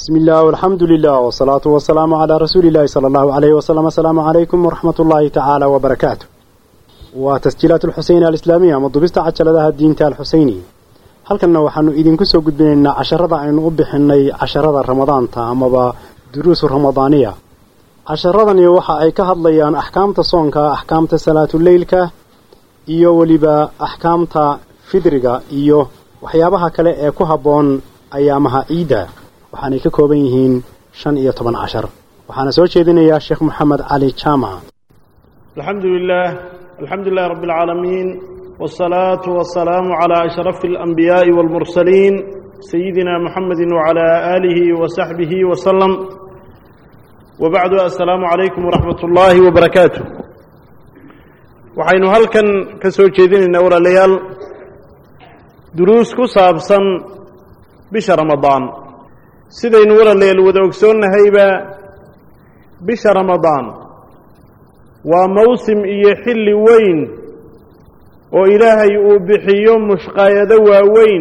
بسم الله والحمد لله والصلاة والسلام على رسول الله صلى الله عليه وسلم السلام عليكم ورحمة الله تعالى وبركاته وتسجيلات الحسين الإسلامية مضبست عجلدها الدين الحسيني halkanna waxaanu idinku soo gudbinaynaa casharada aynu u bixinay casharada ramadaanta amaba duruusu ramadaaniya casharadani waxa ay ka hadlayaan axkaamta soonka axkaamta salaatuleylka iyo weliba axkaamta fidriga iyo waxyaabaha kale ee ku habboon ayaamaha ciidda waxaanay ka kooban yihiin shan iyo toban cashar waxaana soo jeedinayaa sheekh moxamed cali jaamac alxamdu lilah alxamdu lilahi rabbi اlcaalamiin wالsalaaةu wasalaamu calى ashrafi اlanbiyaaءi wاlmursaliin sayidina muxamedi wcalى aalihi wasaxbihi wasalam wabacdu assalaamu calaykum waraxmat ullaahi wabarakaatu waxaynu halkan ka soo jeedinaynaa walaalayaal duruus ku saabsan bisha ramadaan sidaynu walaalayaal wada ogsoonnahayba bisha ramadaan waa mawsim iyo xilli weyn oo ilaahay uu bixiyo mushqaayado waaweyn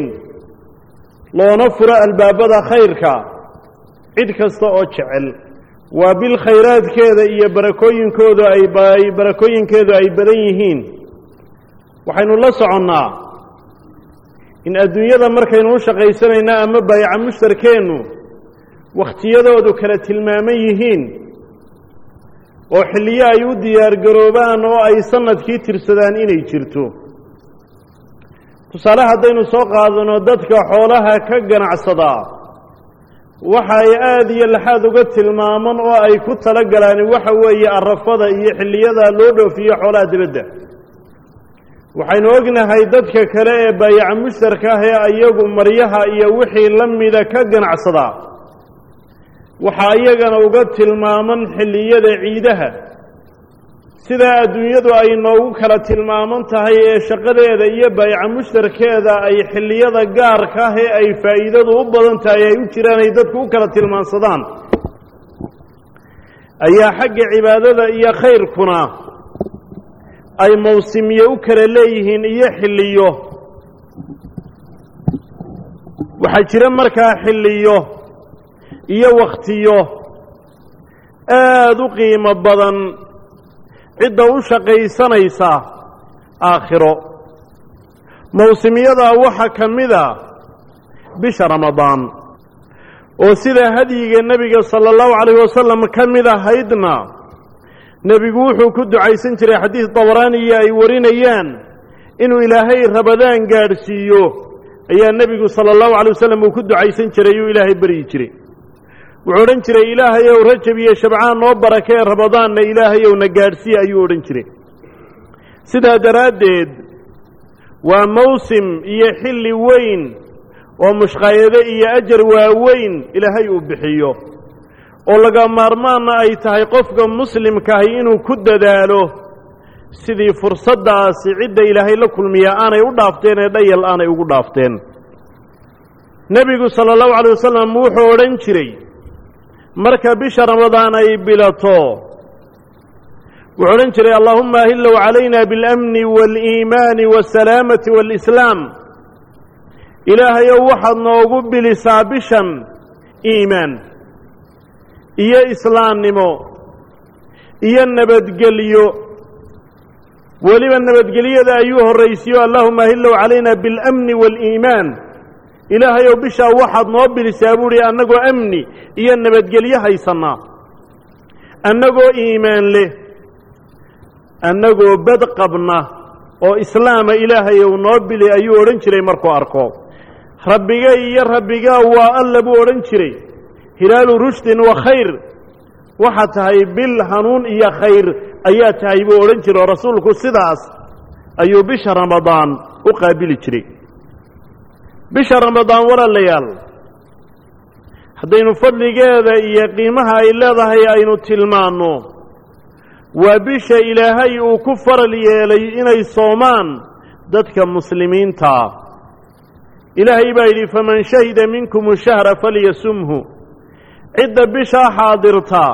loona furo albaabada khayrka cid kasta oo jecel waa bil khayraadkeeda iyo barakooyinkoodu ay barakooyinkeedu ay badan yihiin waxaynu la soconnaa in adduunyada markaynu u shaqaysanayna ama baayaca mushtarkeennu wakhtiyadoodu kala tilmaaman yihiin oo xilliyo ay u diyaargaroobaan oo ay sannadkii tirsadaan inay jirto tusaale haddaynu soo qaadano dadka xoolaha ka ganacsadaa waxa ay aada iyo laxaad uga tilmaaman oo ay ku tala galaan waxa weeye arafada iyo xilliyada loo dhoofiyo xoolaha dibadda waxaynu ognahay dadka kale ee baayaca mushtarka ah ee iyagu maryaha iyo wixii la mida ka ganacsadaa waxaa iyagana uga tilmaaman xilliyada ciidaha sidaa adduunyadu ay noogu kala tilmaaman tahay ee shaqadeeda iyo baayaca mushtarkeeda ay xilliyada gaarka ah ee ay faa'iidadu u badan tahay ay u jiraan ay dadku u kala tilmaansadaan ayaa xagga cibaadada iyo khayrkuna ay mawsimiye u kala leeyihiin iyo xilliyo waxaa jira markaa xilliyo iyo wakhtiyo aada u qiimo badan cidda u shaqaysanaysa aakhiro mawsimiyadaa waxaa ka mida bisha ramadaan oo sida hadyiga nebiga sala allahu calayhi wasalam ka mid ahaydna nebigu wuxuu ku ducaysan jiray xadiis dabaraaniya ay warinayaan inuu ilaahay rabadaan gaadhsiiyo ayaa nebigu sala allahu calay wasalam uu ku ducaysan jiray uu ilaahay beryi jiray wuxuu odhan jiray ilaahayow rajab iyo shabcaan noo barakee ramadaanna ilaahayow na gaadhsiiya ayuu odhan jiray sidaa daraaddeed waa mawsim iyo xilli weyn oo mushqaayado iyo ajar waaweyn ilaahay uu bixiyo oo laga maarmaanna ay tahay qofka muslimkaahi inuu ku dadaalo sidii fursaddaasi cidda ilaahay la kulmiyaa aanay u dhaafteen ee dhayal aanay ugu dhaafteen nebigu sala allahu calay wasalam wuxuu odhan jiray marka bisha ramadaan ay bilato wuxuu odhan jiray allaahuma ahillow calayna biاlamni waاliimaani waasalaamati waalislaam ilaahayow waxaad noogu bilisaa bishan iimaan iyo islaamnimo iyo nabadgelyo weliba nabadgelyada ayuu horraysiyo allaahuma ahillow calayna biاlamni waاliimaan ilaahayow bishaa waxaad noo bilisaa buuhi annagoo amni iyo nabadgelyo haysannaa annagoo iimaan leh annagoo bad qabna oo islaama ilaahayow noo bili ayuu odhan jiray markuu arko rabbigay iyo rabbigaa waa alla buu odhan jiray hilaalu rushdin wa khayr waxaa tahay bil hanuun iyo khayr ayaa tahay buu odhan jiray oo rasuulku sidaas ayuu bisha ramadaan u qaabili jiray bisha ramadaan walaalayaal haddaynu fadligeeda iyo qiimaha ay leedahay aynu tilmaanno waa bisha ilaahay uu ku faral yeelay inay soomaan dadka muslimiintaa ilaahay baa yidhi faman shahida minkum shahra falyasumhu cidda bishaa xaadirta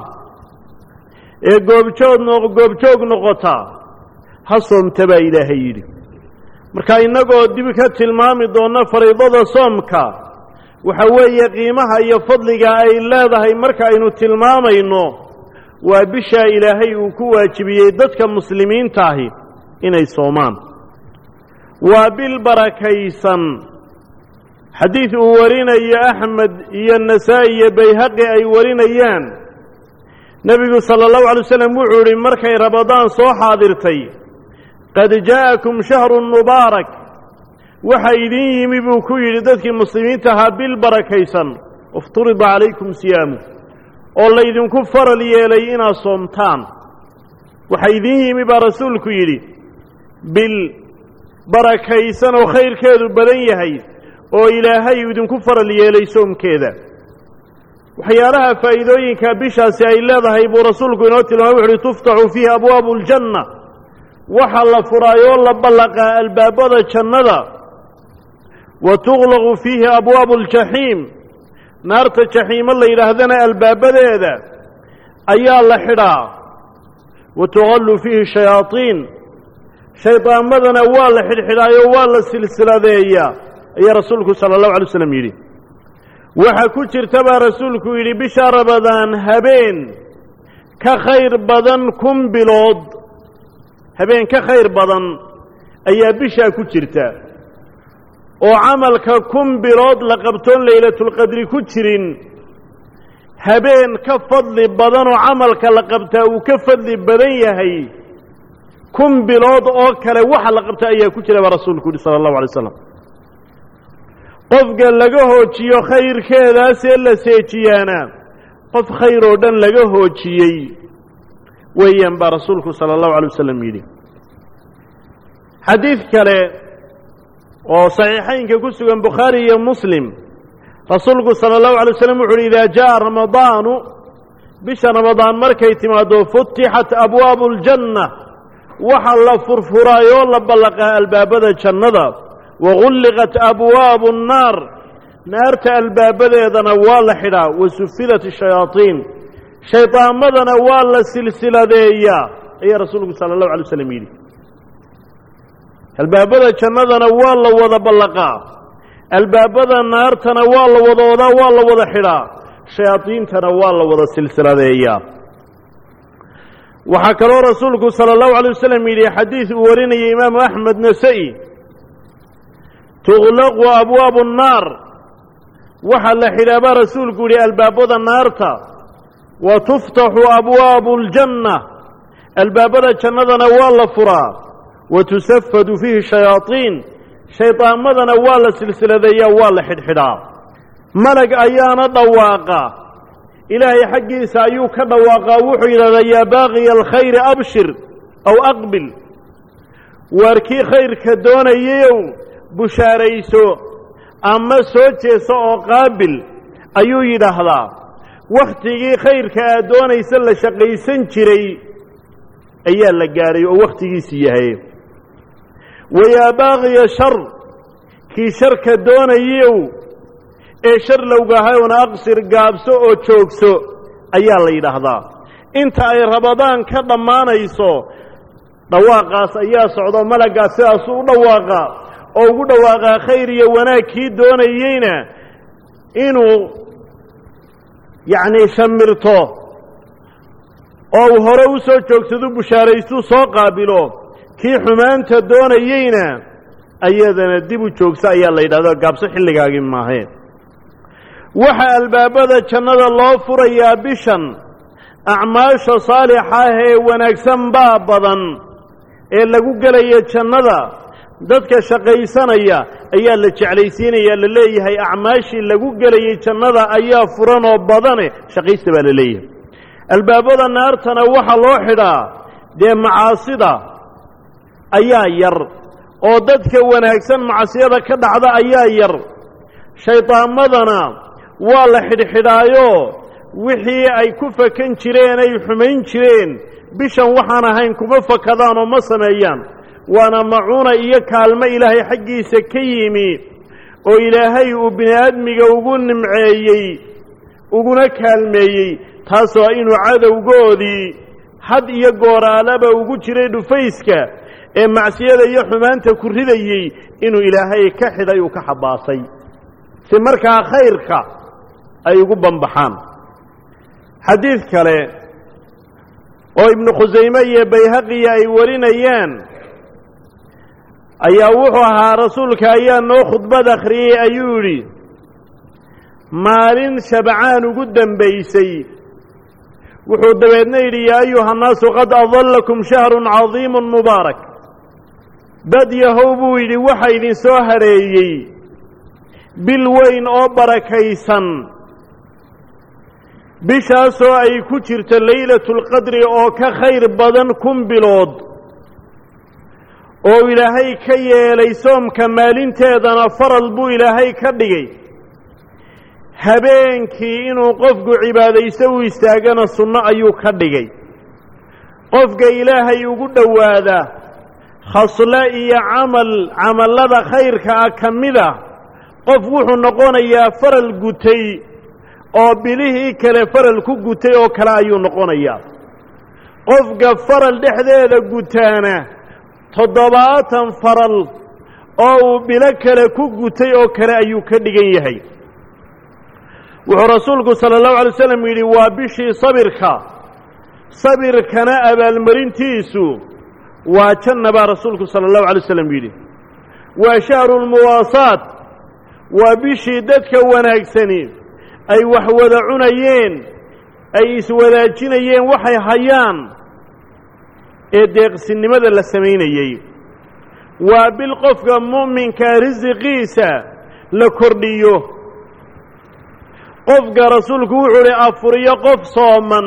ee goobjood goobjoog noqota ha soomta baa ilaahay yidhi marka innagoo dib ka tilmaami doonna fariidada soomka waxa weeye qiimaha iyo fadliga ay leedahay marka aynu tilmaamayno waa bishaa ilaahay uu ku waajibiyey dadka muslimiintaahi inay soomaan waa bil barakaysan xadiid uu warinayo axmed iyo nasaa'i iyo bayhaqi ay warinayaan nebigu sala allahu alay wasalam wuxuu idhi markay rabadaan soo xaadirtay qad jaa'akum shahrun mubaarak waxa idin yimi buu ku yidhi dadkii muslimiinta ahaa bil barakaysan ifturida calaykum siyaamu oo laydinku faral yeelay inaad soomtaan waxa idin yimi baa rasuulku yidhi bil barakaysan oo khayrkeedu badan yahay oo ilaahay idinku faral yeelay soomkeeda waxyaalaha faa'iidooyinka bishaasi ay leedahay buu rasuulku inoo tilmaamay wuxu uhi tuftaxu fiihi abwaabu aljanna waxa la furaayoo la ballaqaa albaabada jannada wa tuqlaqu fiihi abwaabu aljaxiim naarta jaxiimo la yidhaahdana albaabadeeda ayaa la xidhaa wa tuqallu fiihi shayaadiin shaydaamadana waa la xidhxidhaayo waa la silsiladeeyaa ayaa rasuulku sala allahu alay waslam yidhi waxaa ku jirta baa rasuulku yidhi bisha rabadaan habeen ka khayr badan kun bilood habeen ka khayr badan ayaa bishaa ku jirta oo camalka kun bilood la qabtoon laylatulqadri ku jirin habeen ka fadli badan oo camalka la qabtaa uu ka fadli badan yahay kun bilood oo kale waxa la qabta ayaa ku jira baa rasuulku yihi sala allahu alay slam qofka laga hoojiyo khayrkeedaasee la seejiyaana qof khayr oo dhan laga hoojiyey weeyaan baa rasuulku sala allahu alay wasalam yidhi xadiid kale oo saxiixaynka ku sugan bukhaari iyo muslim rasuulku sala allahu alay waslam wuxu uhi idaa jaa ramadaanu bisha ramadaan markay timaaddo futixat abwaabu aljanna waxa la furfuraayoo la ballaqaa albaabada jannada wagulliqat abwaabu annaar naarta albaabadeedana waa la xidhaa wa sufilat shayaadiin shaydaamadana waa la silsiladeeyaa ayaa rasuulku sala allahu alay waslam yidhi albaabada jannadana waa la wada ballaqaa albaabada naartana waa la wada wadaa waa la wada xidhaa shayaadiintana waa la wada silsiladeeyaa waxaa kaloo rasuulku sala allahu alay wasalam yidhi xadiid uu warinayay imaamu axmed nasa'i tuqlaqu abwaabu annaar waxaa la xidhaa baa rasuulku yidhi albaabada naarta wa tuftaxu abwaabu aljanna albaabada jannadana waa la furaa wa tusafadu fiihi shayaadiin shaydaamadana waa la silsiladeeyaa waa la xidhxidhaa malag ayaana dhawaaqa ilaahay xaggiisa ayuu ka dhawaaqaa wuxuu yidhahdaa yaa baaqiya alkhayri abshir aw aqbil waar kii khayrka doonayayow bushaarayso ama soo jeeso oo qaabil ayuu yidhaahdaa wakhtigii khayrka aad doonaysa la shaqaysan jiray ayaa la gaadhay oo wakhtigiisii yahay wayaa baaqiya shar kii sharka doonayow ee shar lowgahayona aqsir gaabso oo joogso ayaa la yidhaahdaa inta ay rabadaan ka dhammaanayso dhawaaqaas ayaa socdo malaggaas sidaasuu u dhawaaqa oo ugu dhawaaqaa khayr iyo wanaag kii doonayeyna inuu yacnii shamirto oo uu hore u soo joogsadu bushaaraystuu soo qaabilo kii xumaanta doonayeyna ayadana dib u joogso ayaa la yidhahdo gaabso xilligaagii maaheen waxaa albaabada jannada loo furayaa bishan acmaasha saalixa ah ee wanaagsan baa badan ee lagu gelaya jannada dadka shaqaysanaya ayaa la jeclaysiinaya la leeyahay acmaashii lagu gelayay jannada ayaa furan oo badane shaqaysta baa la leeyahay albaabada naartana waxaa loo xidhaa dee macaasida ayaa yar oo dadka wanaagsan macsiyada ka dhacda ayaa yar shaydaamadana waa la xidhxidhaayo wixii ay ku fakan jireen ay xumayn jireen bishan waxaan ahayn kuma fakadaan oo ma sameeyaan waana macuuna iyo kaalmo ilaahay xaggiisa ka yimi oo ilaahay uu bini aadmiga ugu nimceeyey uguna kaalmeeyey taasoo inuu cadowgoodii had iyo gooraalaba ugu jiray dhufayska ee macsiyada iyo xumaanta ku ridayey inuu ilaahay ka xidhay uu ka xabaasay si markaa khayrka ay ugu banbaxaan xadiid kale oo ibnu khusayme iyo bayhaqiya ay warinayaan ayaa wuxuu ahaa rasuulka ayaa noo khudbad akhriyey ayuu yidhi maalin shabcaan ugu dembaysay wuxuu dabeedna yidhi yaa ayuha nnaasu qad adallakum shahrun cadiimun mubaarak dad yahow buu yidhi waxa idin soo hadheeyey bil weyn oo barakaysan bishaasoo ay ku jirto laylatulqadri oo ka khayr badan kun bilood oo ilaahay ka yeelay soomka maalinteedana faral buu ilaahay ka dhigay habeenkii inuu qofku cibaadaysto u istaagana sunno ayuu ka dhigay qofka ilaahay ugu dhowaada khaslo iyo camal camallada khayrka ah ka mid a qof wuxuu noqonayaa faral gutay oo bilihii kale faral ku gutay oo kale ayuu noqonayaa qofka faral dhexdeeda gutaana toddobaatan faral oo uu bilo kale ku gutay oo kale ayuu ka dhigan yahay wuxuu rasuulku sala allahu alay slam yidhi waa bishii sabirka sabirkana abaalmarintiisu waa janna baa rasuulku sala allahu alay slam yidhi waa shahru lmuwaasaat waa bishii dadka wanaagsani ay wax wada cunayeen ay iswadaajinayeen waxay hayaan ee deeqsinimada la samaynayey waa bil qofka mu'minkaa risiqiisa la kordhiyo qofka rasuulku wuxuu uhi afuriyo qof sooman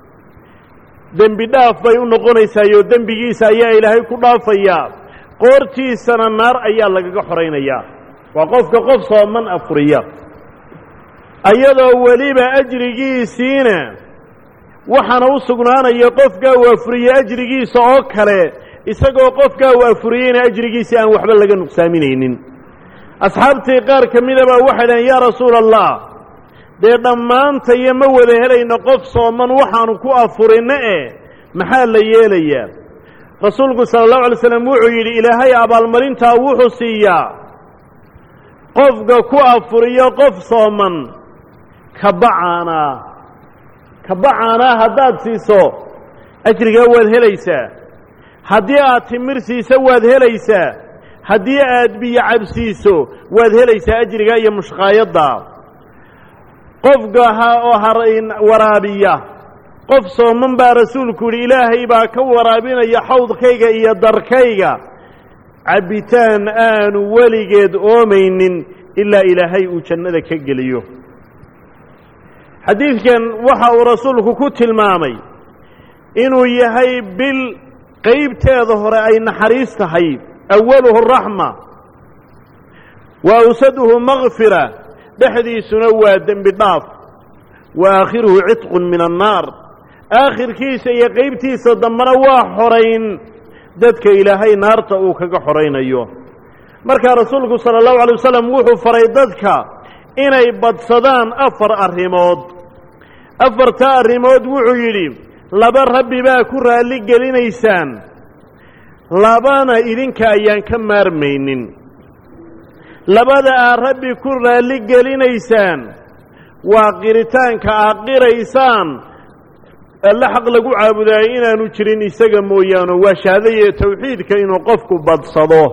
dembi dhaaf bay u noqonaysaayoo dembigiisa ayaa ilaahay ku dhaafayaa qoortiisana naar ayaa lagaga xoraynayaa waa qofka qof sooman afuriya ayadoo weliba ajrigiisiina waxaana u sugnaanaya qofkaa uu afuriye ajrigiisa oo kale isagoo qofkaa uu afuriyeyna ajrigiisa aan waxba laga nuqsaaminaynin asxaabtii qaar ka mida baa waxay dhahen yaa rasuula allah dee dhammaantayo ma wada helayno qof sooman waxaanu ku afurinno eh maxaa la yeelayaa rasuulku sala allahu alay slam wuxuu yidhi ilaahay abaalmarintaa wuxuu siiyaa qofka ku afuriyo qof sooman kabacaanaa kabacaanaa haddaad siiso ajrigaa waad helaysaa haddii aad timir siiso waad helaysaa haddii aad biyo cabsiiso waad helaysaa ajrigaa iyo mushqaayadda qofka ha oo harayn waraabiya qof sooman baa rasuulku yidhi ilaahay baa ka waraabinaya xawdkayga iyo darkayga cabbitaan aanu weligeed oomaynin ilaa ilaahay uu jannada ka geliyo xadiidkan waxa uu rasuulku ku tilmaamay inuu yahay bil qaybteeda hore ay naxariis tahay awaluhu raxma wa awsaduhu makfira dhexdiisuna waa dembi dhaaf wa aakhiruhu cidqun min annaar aakhirkiisa iyo qaybtiisa dambena waa xorayn dadka ilaahay naarta uu kaga xoraynayo markaa rasuulku sala allahu alay wasalam wuxuu faray dadka inay badsadaan afar arrimood afarta arrimood wuxuu yidhi laba rabbi baa ku raalli gelinaysaan labana idinka ayaan ka maarmaynin labada aad rabbi ku raalli gelinaysaan waa qiritaanka aad qiraysaan alle xaq lagu caabudaayo inaanu jirin isaga mooyaane waa shahaadaya tawxiidka inuu qofku badsado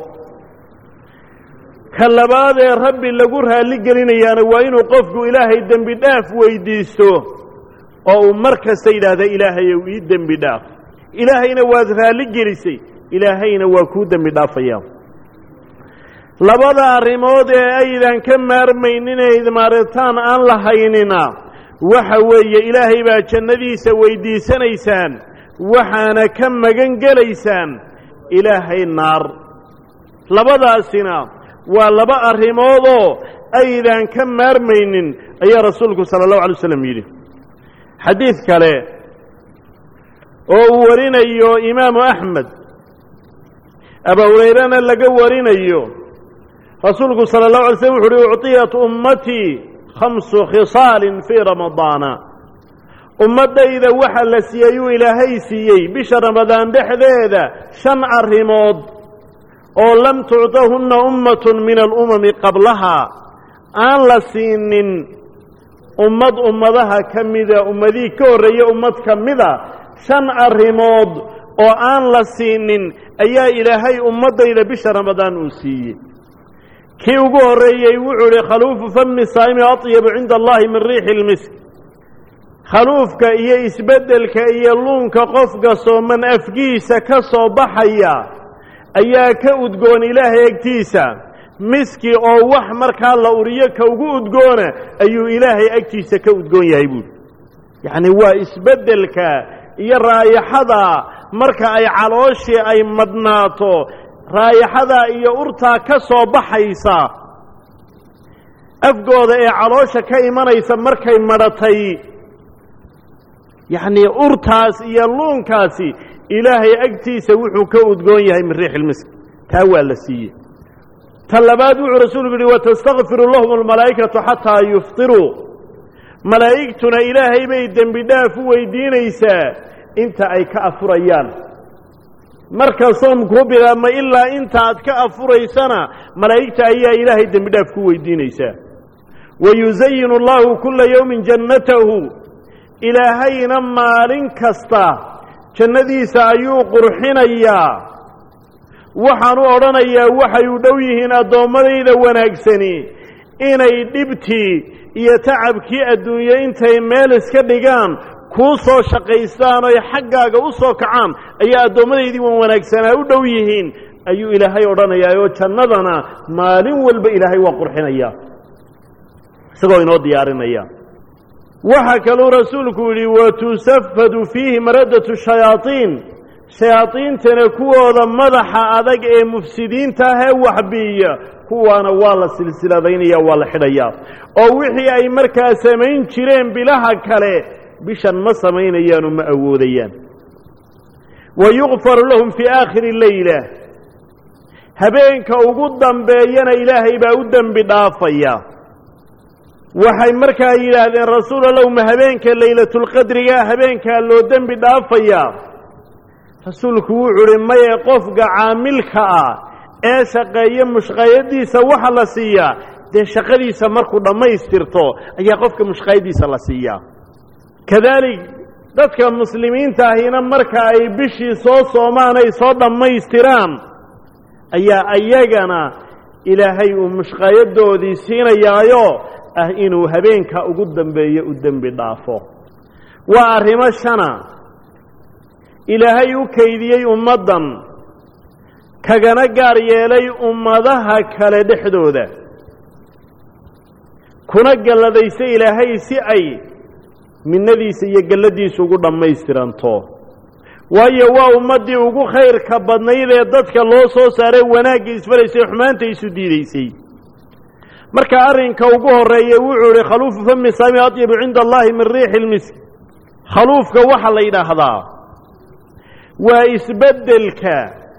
ka labaad ee rabbi lagu raalli gelinayaana waa inuu qofku ilaahay dembi dhaaf weydiisto oo uu mar kasta yidhaahda ilaahayow ii dembi dhaaf ilaahayna waad raalli gelisay ilaahayna waa kuu dembi dhaafaya labada arrimood ee aydan ka maarmaynin ee idmaaritaan aan lahaynina waxa weeye ilaahay baa jannadiisa weydiisanaysaan waxaana ka magan gelaysaan ilaahay naar labadaasina waa laba arrimoodoo aydan ka maarmaynin ayaa rasuulku sala allahu alay waslam yidhi xadiid kale oo uu warinayo imaamu axmed aba hurayrana laga warinayo rasuulku sala allahu alay slm wuxu uhi ucطiyat ummatii khamsu khisaalin fii ramadaana ummaddayda waxa la siiyey uu ilaahay siiyey bisha ramadaan dhexdeeda shan arrimood oo lam tucطahunna ummatun min alumami qablahaa aan la siinin ummad ummadaha ka mida ummadihii ka horreeye ummad ka mida shan arrimood oo aan la siinin ayaa ilaahay ummaddayda bisha ramadaan uu siiyey kii ugu horreeyey wuxuu idhi khaluufu fami saa'imi atyabu cinda allahi min riixi ilmisk khaluufka iyo isbeddelka iyo luunka qofka sooman afgiisa ka soo baxaya ayaa ka udgoon ilaahay agtiisa miski oo wax markaa la uriyo ka ugu udgoona ayuu ilaahay agtiisa ka udgoon yahay buuhi yacni waa isbeddelka iyo raayaxada marka ay calooshii ay madhnaato raayaxadaa iyo urtaa ka soo baxaysa afgooda ee caloosha ka imanaysa markay madhatay yacnii urtaas iyo luunkaasi ilaahay agtiisa wuxuu ka udgoon yahay min riix ilmisk taa waa la siiyey ta labaad wuxuu rasuulku yidhi watastakfiru lahum almalaa'ikatu xataa yuftiruu malaa'igtuna ilaahay bay dembi dhaaf u weydiinaysaa inta ay ka afurayaan marka soomkuu bilaabma ilaa inta aad ka afuraysana malaa'igta ayaa ilaahay dembi dhaaf ku weydiinaysaa wayusayinu allahu kulla yowmin jannatahu ilaahayna maalin kasta jannadiisa ayuu qurxinayaa waxaan u odhanayaa waxay u dhow yihiin addoommadayda wanaagsani inay dhibtii iyo tacabkii adduunye intay meel iska dhigaan kuu soo shaqaystaan oy xaggaaga u soo kacaan ayaa addoomadaydii wan wanaagsanaa u dhow yihiin ayuu ilaahay odhanayaa oo jannadana maalin walba ilaahay waa qurxinaya isagoo inoo diyaarinaya waxaa kaluu rasuulku yidhi watusafadu fiihi maradatu shayaaiin shayaadiintana kuwooda madaxa adag ee mufsidiinta ah ee waxbiiya kuwaana waa la silsiladaynaya waa la xidhayaa oo wixii ay markaa samayn jireen bilaha kale bishan ma samaynayaanoo ma awoodayaan wa yukfaru lahum fii aakhiri leyla habeenka ugu dambeeyana ilaahay baa u dembi dhaafaya waxay markaa yidhaahdeen rasuul allow ma habeenka laylatulqadriga habeenkaa loo dembi dhaafayaa rasuulku wuxuu uhi maye qofka caamilka ah ee shaqeeya mushqayadiisa waxa la siiyaa dee shaqadiisa markuu dhammaystirto ayaa qofka mushqayadiisa la siiyaa kadaalik dadka muslimiinta ahina marka ay bishii soo soomaan ay soo dhammaystiraan ayaa ayagana ilaahay uu mushqayadoodii siinayaayo ah inuu habeenka ugu dambeeyo u dembi dhaafo waa arrimo shana ilaahay u kaydiyey ummaddan kagana gaar yeelay ummadaha kale dhexdooda kuna galladaysay ilaahay si ay minnadiisa iyo galladiisa ugu dhammaystiranto waayo waa ummaddii ugu khayrka badnayd ee dadka loo soo saaray wanaagga isfalaysay xumaanta isu diidaysay marka arrinka ugu horreeya wuxuu idhi khaluufu fami saami atyabu cinda allahi min riixi ilmisk khaluufka waxaa la yidhaahdaa waa isbeddelka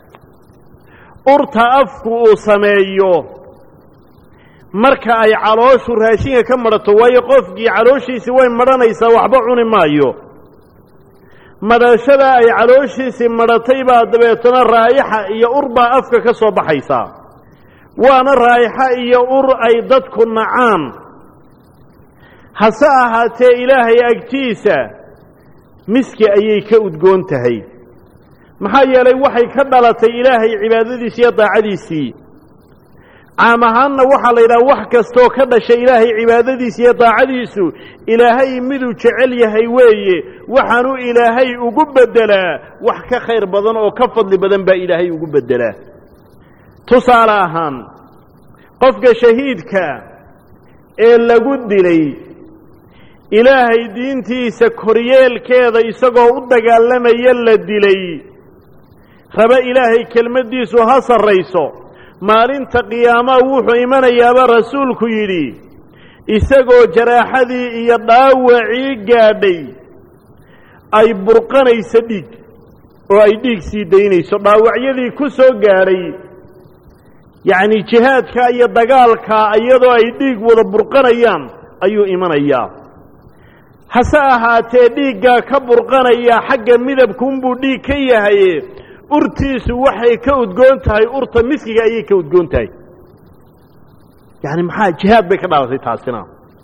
urta afku uu sameeyo marka ay calooshu raashinka ka madhato waayo qofkii calooshiisii way madhanaysaa waxba cuni maayo madhashada ay calooshiisii madhatay baa dabeetana raayaxa iyo ur baa afka ka soo baxaysaa waana raayaxa iyo ur ay dadku nacaan hase ahaatee ilaahay agtiisa miski ayay ka udgoon tahay maxaa yeelay waxay ka dhalatay ilaahay cibaadadiisii iyo daacadiisii caam ahaanna waxaa la yidhaha wax kastoo ka dhashay ilaahay cibaadadiisa iyo daacadiisu ilaahay miduu jecel yahay weeye waxaanu ilaahay ugu beddelaa wax ka khayr badan oo ka fadli badan baa ilaahay ugu beddelaa tusaale ahaan qofka shahiidka ee lagu dilay ilaahay diintiisa koryeelkeeda isagoo u dagaalamaya la dilay raba ilaahay kelmaddiisu ha sarrayso maalinta qiyaamaha wuxuu imanayaaba rasuulku yidhi isagoo jaraaxadii iyo dhaawacii gaadhay ay burqanayso dhiig oo ay dhiig sii daynayso dhaawacyadii ku soo gaadhay yacni jihaadka iyo dagaalka iyadoo ay dhiig wada burqanayaan ayuu imanayaa hase ahaatee dhiiggaa ka burqanaya xagga midabkuunbuu dhiig ka yahaye urtiisu waxay ka udgoon tahay urta miskiga ayay ka udgoon tahay yacni maxaa jihaad bay ka dhalatay taasina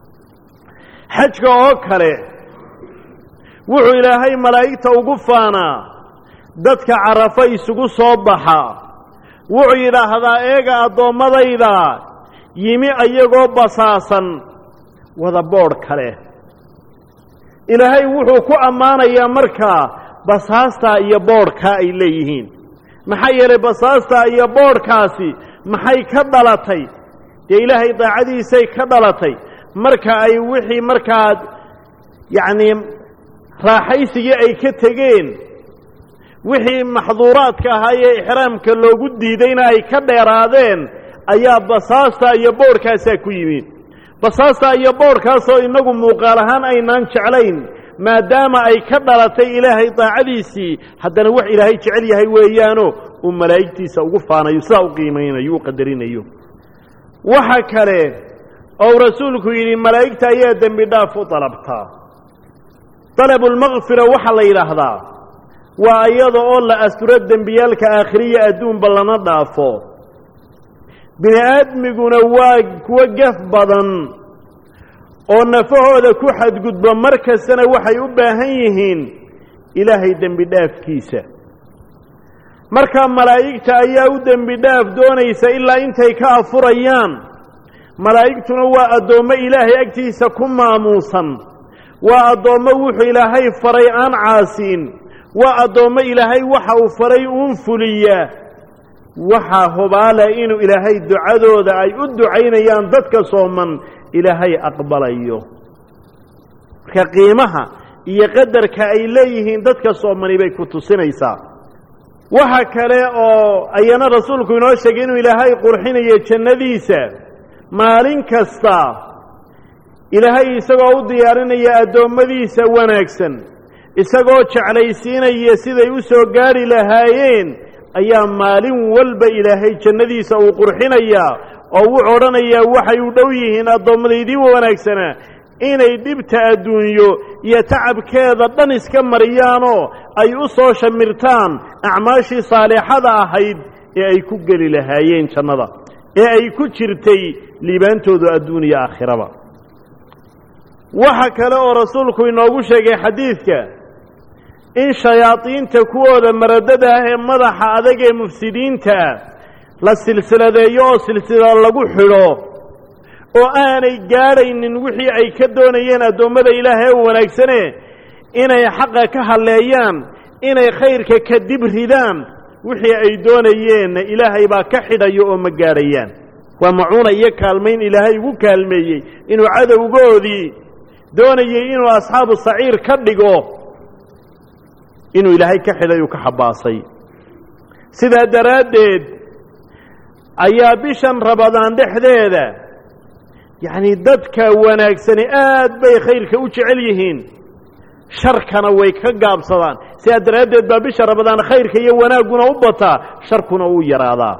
xajka oo kale wuxuu ilaahay malaa'igta ugu faanaa dadka carafo isugu soo baxa wuxuu yidhaahdaa eega addoommadayda yimi ayagoo basaasan wada boodh kale ilaahay wuxuu ku ammaanayaa markaa basaastaa iyo boodhkaa ay leeyihiin maxaa yeelay basaastaa iyo boodhkaasi maxay ka dhalatay dee ilaahay daacadiisay ka dhalatay marka ay wixii markaa yacnii raaxaysigii ay ka tegeen wixii maxduuraadka ahaayee ixraamka loogu diidayna ay ka dheeraadeen ayaa basaasta iyo boodhkaasaa ku yimi basaasta iyo boodhkaasoo innagu muuqaal ahaan aynaan jeclayn maadaama ay ka dhalatay ilaahay daacadiisii haddana wax ilaahay jecel yahay weeyaano uu malaa'igtiisa ugu faanayo sidaa u qiimaynayo u qadarinayo waxa kale ou rasuulku yidhi malaa'igta ayaa dembi dhaaf u dalabtaa dalabulmakfira waxaa la yidhaahdaa waa iyada oo la asturo dembiyaalka aakhiriya adduunba lana dhaafo bini aadmiguna waa kuwo gaf badan oo nafahooda ku xadgudba mar kastana waxay u baahan yihiin ilaahay dembi dhaafkiisa markaa malaa'igta ayaa u dembi dhaaf doonaysa ilaa intay ka afurayaan malaa'igtuna waa addoommo ilaahay agtiisa ku maamuusan waa addoommo wuxuu ilaahay faray aan caasiin waa addoommo ilaahay waxa uu faray uun fuliya waxaa hubaala inuu ilaahay ducadooda ay u ducaynayaan dadka sooman ilaahay aqbalayo marka qiimaha iyo qadarka ay leeyihiin dadka soomani bay ku tusinaysaa waxa kale oo ayana rasuulku inoo sheegay inuu ilaahay qurxinayo jannadiisa maalin kasta ilaahay isagoo u diyaarinaya addoommadiisa wanaagsan isagoo jeclaysiinaya siday u soo gaadhi lahaayeen ayaa maalin walba ilaahay jannadiisa uu qurxinayaa oo wuxuu odhanayaa waxay u dhow yihiin addoommadaydii wanaagsanaa inay dhibta adduunyo iyo tacabkeeda dhan iska mariyaanoo ay u soo shamirtaan acmaashii saalixada ahayd ee ay ku geli lahaayeen jannada ee ay ku jirtay liibaantoodu adduun iyo aakhiraba waxa kale oo rasuulku inoogu sheegay xadiidka in shayaadiinta kuwooda maradada ah ee madaxa adag ee mufsidiinta ah la silsiladeeyo oo silsilada lagu xidho oo aanay gaadhaynin wixii ay ka doonayeen addoommada ilaahay ee wanaagsane inay xaqa ka halleeyaan inay khayrka ka dib ridaan wixii ay doonayeenna ilaahay baa ka xidhayo oo ma gaadhayaan waa macuuna iyo kaalmayn ilaahay ugu kaalmeeyey inuu cadowgoodii doonayey inuu asxaabu saciir ka dhigo inuu ilaahay ka xidhay uu ka xabaasay sidaa daraaddeed ayaa bishan rabadaan dhexdeeda yacnii dadka wanaagsani aad bay khayrka u jecel yihiin sharkana way ka gaabsadaan sidaa daraaddeed baa bisha rabadaan khayrka iyo wanaagguna u bataa sharkuna uu yaraadaa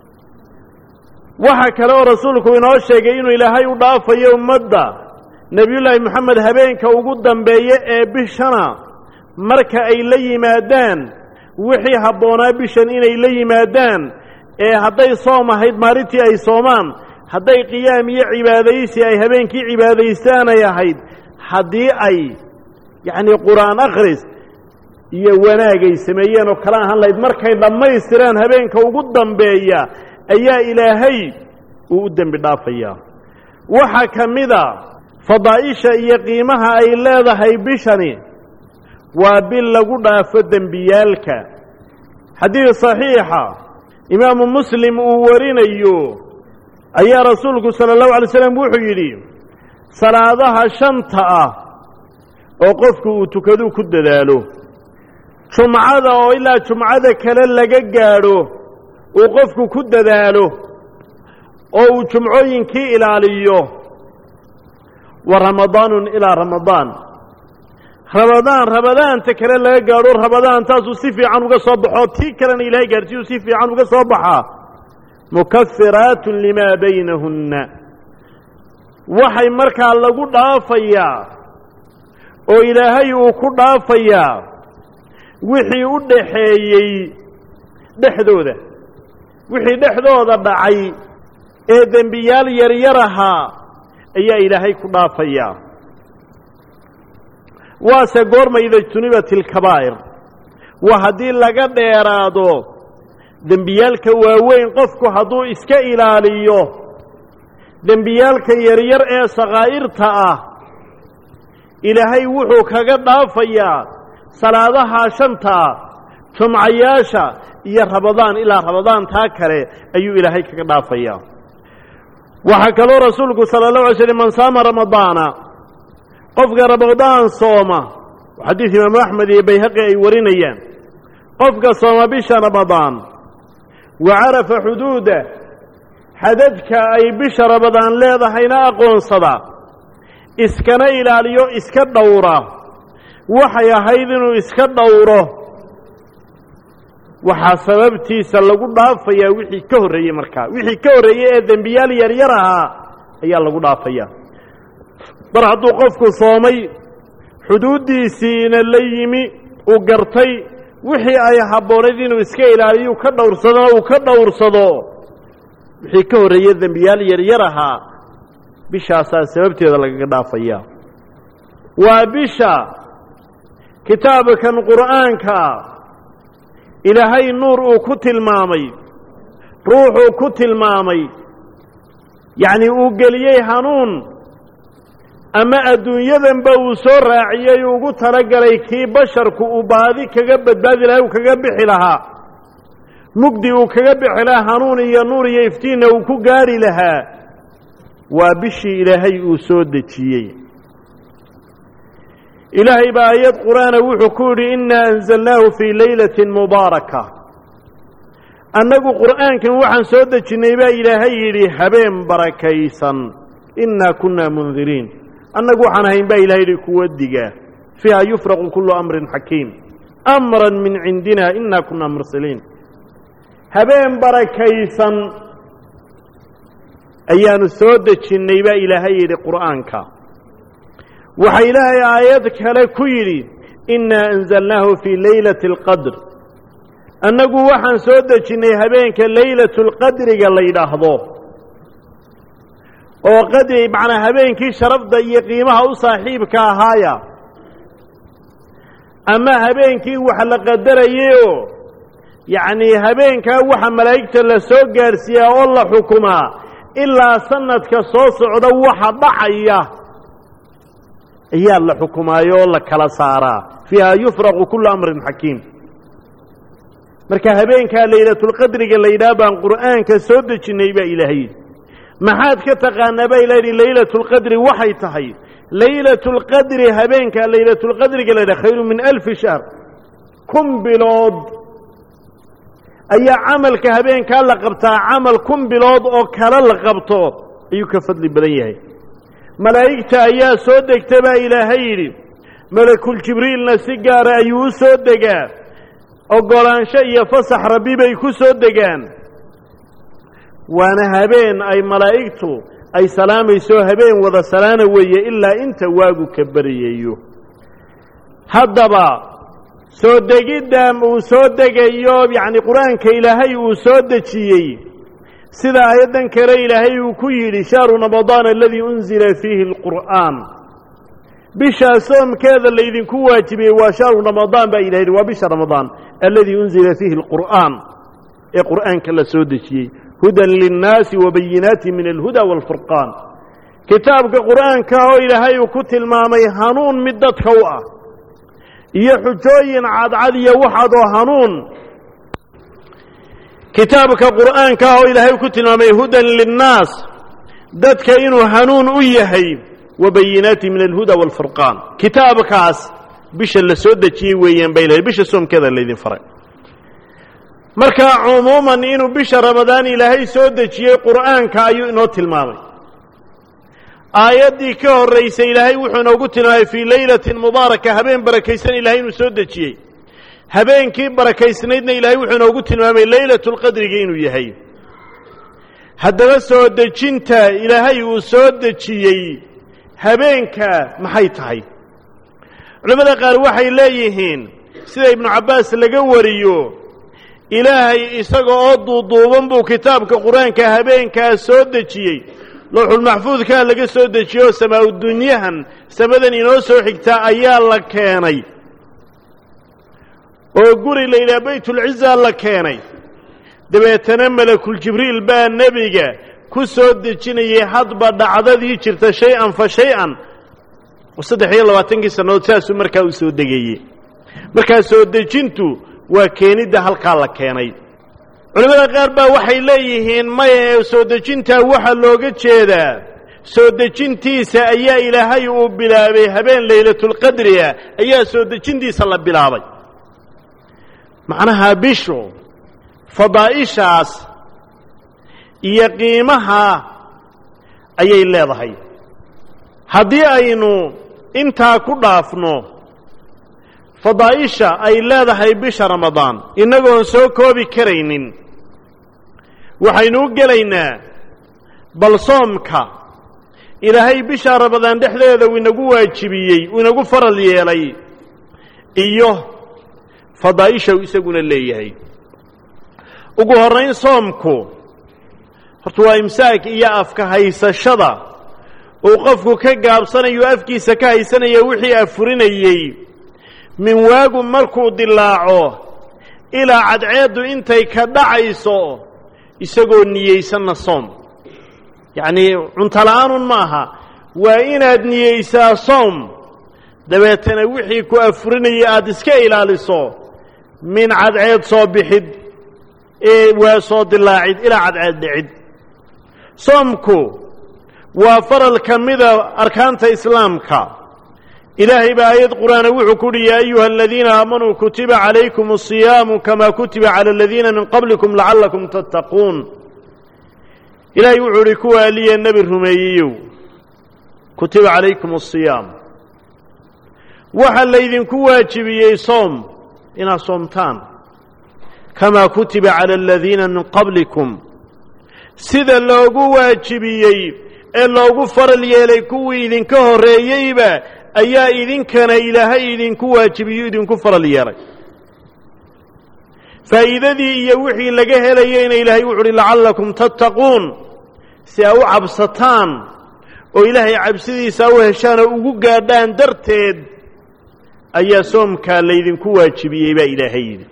waxa kale oo rasuulku inoo sheegay inuu ilaahay u dhaafayo ummadda nebiyullaahi moxamed habeenka ugu dambeeye ee bishana marka ay la yimaadaan wixii habboonaa bishan inay la yimaadaan ee hadday soom ahayd maalintii ay soomaan hadday qiyaam iyo cibaadaysi ay habeenkii cibaadaystaanay ahayd haddii ay yacnii qur-aan akhris iyo wanaagay sameeyeen oo kala ahaan lahayd markay dhammaystiraan habeenka ugu dambeeya ayaa ilaahay uu u dembi dhaafayaa waxaa ka mida fadaa'isha iyo qiimaha ay leedahay bishani waa bil lagu dhaafo dembiyaalka xadiid saxiixa imaamu muslim uu warinayo ayaa rasuulku sala allahu alay slam wuxuu yidhi salaadaha shanta ah oo qofku uu tukaduu ku dadaalo jumcada oo ilaa jumcada kale laga gaadho uu qofku ku dadaalo oo uu jumcooyinkii ilaaliyo wa ramadaanun ilaa ramadaan ramadaan ramadaanta kale laga gaadho ramadaantaasuu si fiican uga soo baxoo tii kalena ilaahay gaadhsiiyuu si fiican uga soo baxaa mukafiraatun limaa baynahunna waxay markaa lagu dhaafayaa oo ilaahay uu ku dhaafayaa wixii u dhaxeeyey dhexdooda wixii dhexdooda dhacay ee dembiyaal yaryar ahaa ayaa ilaahay ku dhaafayaa waase goorma ida jtunibat ilkabaa'ir waa haddii laga dheeraado dembiyaalka waaweyn qofku hadduu iska ilaaliyo dembiyaalka yaryar ee sakaa'irta ah ilaahay wuxuu kaga dhaafayaa salaadaha shanta jumcayaasha iyo rabadaan ilaa rabadaan taa kale ayuu ilaahay kaga dhaafayaa waxaa kaloo rasuulku sala allahu alay slm man saama ramadaana qofka ramadaan sooma xadiid imaamu axmed iyo bayhaqi ay warinayaan qofka sooma bisha ramadaan wa carafa xuduuda xadadka ay bisha ramadaan leedahayna aqoonsada iskana ilaaliyo iska dhowra waxay ahayd inuu iska dhowro waxaa sababtiisa lagu dhaafayaa wixii ka horreeyey markaa wixii ka horreeyey ee dembiyaal yaryar ahaa ayaa lagu dhaafayaa mar hadduu qofku soomay xuduuddiisiina la yimi uu gartay wixii ay habboonayd inuu iska ilaaliyo ka dhowrsadona uu ka dhowrsado wixii ka horreeye dembiyaal yaryar ahaa bishaasaa sababteeda lagaga dhaafayaa waa bisha kitaabkan qur'aanka ilaahay nuur uu ku tilmaamay ruuxuu ku tilmaamay yacnii uu geliyey hanuun ama adduunyadanba uu soo raaciyey ugu talagalay kii basharku uu baadi kaga badbaadi lahaa uu kaga bixi lahaa mugdi uu kaga bixi lahaa hanuun iyo nuur iyo iftiinna uu ku gaari lahaa waa bishii ilaahay uu soo dejiyey ilaahay baa aayad qur'aana wuxuu ku yidhi innaa anzalnaahu fii laylatin mubaaraka annagu qur'aankan waxaan soo dejinnay baa ilaahay yidhi habeen barakaysan innaa kunnaa mundiriin annagu waxaan ahayn baa ilahay yidhi kuwa diga fiiha yufraqu kullu amrin xakiim amran min cindina innaa kunnaa mursaliin habeen barakaysan ayaanu soo dejinnay baa ilaahay yidhi qur'aanka waxaa ilaahay aayad kale ku yidhi innaa anzalnaahu fii laylati alqadr annagu waxaan soo dejinnay habeenka laylatulqadriga la yidhaahdo oo qadri macnaa habeenkii sharafda iyo qiimaha u saaxiibka ahaaya ama habeenkii wax la qadarayayoo yacnii habeenkaa waxa malaa'igta la soo gaadhsiiyaa oo la xukumaa ilaa sanadka soo socda waxa dhacaya ayaa la xukumaayo oo la kala saaraa fiiha yufraqu kullu amrin xakiim marka habeenkaa laylatulqadriga la yidhaha baan qur'aanka soo dejinnay baa ilaahay maxaad ka taqaanaa baa ilaha yidhi laylatulqadri waxay tahay laylatulqadri habeenkaa laylatulqadriga la yidhaha khayru min alfi shahr kun bilood ayaa camalka habeenkaa la qabtaa camal kun bilood oo kale la qabto ayuu ka fadli badan yahay malaa'igta ayaa soo degta baa ilaahay yidhi malakul jibriilna si gaara ayuu u soo degaa oggolaansho iyo fasax rabbi bay ku soo degaan waana habeen ay malaa'igtu ay salaamayso habeen wada salaana weeye ilaa inta waagu ka baryayo haddaba soo degidda uu soo degayo yacni qur-aanka ilaahay uu soo dejiyey sida aayaddan kale ilaahay uu ku yidhi shahru ramadaan aladii unzila fiihi alqur'aan bishaa soomkeeda laydinku waajibiyey waa shahru ramadaan baa ilaha yidhi waa bisha ramadaan aladii unzila fiihi alqur'aan ee qur'aanka la soo dejiyey hudan linnaasi wa bayinaati min alhuda waalfurqaan kitaabka qur'aanka oo ilaahay uu ku tilmaamay hanuun mid dadka u ah iyo xujooyin cadcad iyo waxaadoo hanuun kitaabka qur'aanka ah oo ilaahay ku tilmaamay hudan linnaas dadka inuu hanuun u yahay wa bayinaati min alhuda waalfurqaan kitaabkaas bisha la soo dejiyey weeyaan bay ilahay bisha soomkeeda laydin faray marka cumuuman inuu bisha ramadaan ilaahay soo dejiyey qur'aanka ayuu inoo tilmaamay aayaddii ka horraysay ilaahay wuxuu inoogu tilmaamay fii laylatin mubaaraka habeen barakaysan ilahay inuu soo dejiyey habeenkii barakaysnaydna ilaahay wuxuu inoogu tilmaamay laylatulqadriga inuu yahay haddaba soo dejinta ilaahay uu soo dejiyey habeenka maxay tahay culimmada qaar waxay leeyihiin sida ibnu cabbaas laga wariyo ilaahay isaga oo duuduuban buu kitaabka qur-aanka habeenkaa soo dejiyey lowxulmaxfuudkaa laga soo dejiyey oo samaa-udunyahan samadan inoo soo xigtaa ayaa la keenay oo guri la yidhaha baytulciza la keenay dabeetana malakuljibriil baa nebiga ku soo dejinayay hadba dhacdadii jirta shay-an fa shay-an oo saddex iyo labaatankii sannadood saasuu markaa u soo degayey markaa soo dejintu waa keenidda halkaa la keenay culimmada qaar baa waxay leeyihiin maya soo dejintaa waxaa looga jeedaa soo dejintiisa ayaa ilaahay uu bilaabay habeen laylatulqadriga ayaa soo dejintiisa la bilaabay macnaha bishu fadaa'ishaas iyo qiimaha ayay leedahay haddii aynu intaa ku dhaafno fadaa'isha ay leedahay bisha ramadaan innagoon soo koobi karaynin waxaynu u gelaynaa bal soomka ilaahay bisha ramadaan dhexdeeda uu inagu waajibiyey uu inagu faral yeelay iyo fadaa'isha uu isaguna leeyahay ugu horrayn soomku horta waa imsaak iyo afka haysashada uu qofku ka gaabsanayo afkiisa ka haysanaya wixii afurinayey min waagu markuu dilaaco ilaa cadceeddu intay ka dhacayso isagoo niyeysanna soom yacnii cuntola'aanun ma aha waa inaad niyeysaa soom dabeetana wixii ku afurinaya aada iska ilaaliso min cadceed soo bixid ee waa soo dilaacid ilaa cadceed dhicid soomku waa faral ka mida arkaanta islaamka ilaahay baa aayad qur'aana wuxuu ku uhi yaa ayuha aladiina aamanuu kutiba calaykum asiyaamu kamaa kutiba cala aladiina min qablikum lacallakum tattaquun ilaahay wuxuu uhi kuwa aliya nebi rumeeyeyow kutiba calaykum asiyaam waxaa laydinku waajibiyey soom inaad soomtaan kamaa kutiba cala aladiina min qablikum sida loogu waajibiyey ee loogu faral yeelay kuwii idinka horreeyeyba ayaa idinkana ilaahay idinku waajibiyo idinku faral yeelay faa'iidadii iyo wixii laga helayeyna ilaahay wuxu uhi lacallakum tattaquun si aa u cabsataan oo ilaahay cabsidiisa u heshaan oo ugu gaadhaan darteed ayaa soomkaa laydinku waajibiyey baa ilaahay yidhi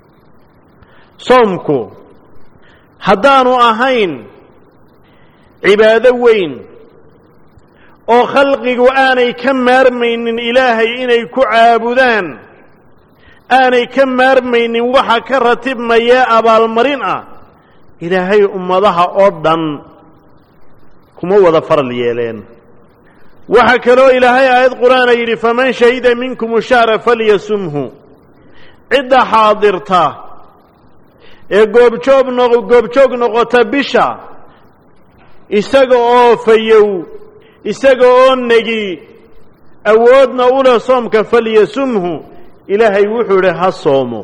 soomku haddaanu ahayn cibaado weyn oo khalqigu aanay ka maarmaynin ilaahay inay ku caabudaan aanay ka maarmaynin waxa ka ratibmaya abaalmarin ah ilaahay ummadaha oo dhan kuma wada faral yeeleen waxaa kaloo ilaahay aayad qur'aana yidhi faman shahida minkum shahra falyasumhu cidda xaadirta ee goobjoog noq goobjoog noqota bisha isaga oo fayow isaga oo negi awoodna u leh soomka falyasumhu ilaahay wuxuu idhi ha soomo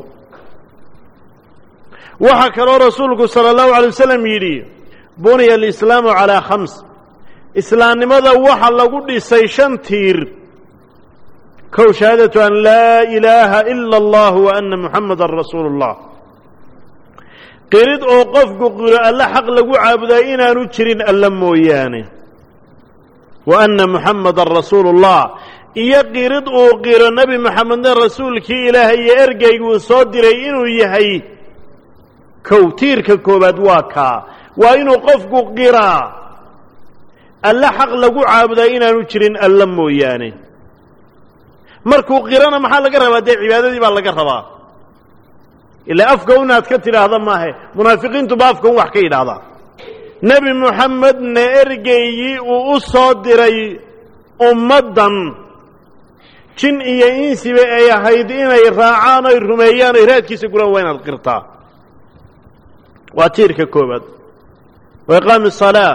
waxaa kaloo rasuulku sala allahu alay wasalam yidhi buniya alislaamu calaa khams islaamnimada waxa lagu dhisay shan tiir kow shahaadatu an laa ilaaha ila allah wa ana muxamadan rasuulu اllah qirid oo qofku qiro alle xaq lagu caabudaa inaanu jirin alle mooyaane wa anna muxamadan rasuulu اllah iyo qirid uu qiro nebi moxamedna rasuulkii ilaahay iyo ergeyguu soo diray inuu yahay kow tiirka koowaad waa kaa waa inuu qofku qiraa alle xaq lagu caabudaa inaanu jirin alle mooyaane markuu qirana maxaa laga rabaa dee cibaadadii baa laga rabaa ilaa afka unaad ka tidhaahda maahe munaafiqiintuba afka un wax ka yidhaahdaa nebi moxamedna ergeygii uu u soo diray ummaddan jin iyo insiba ay ahayd inay raacaan oy rumeeyaan oy raadkiisa guraan waa inaad qirtaa waa tiirka koowaad wa iqaami salaa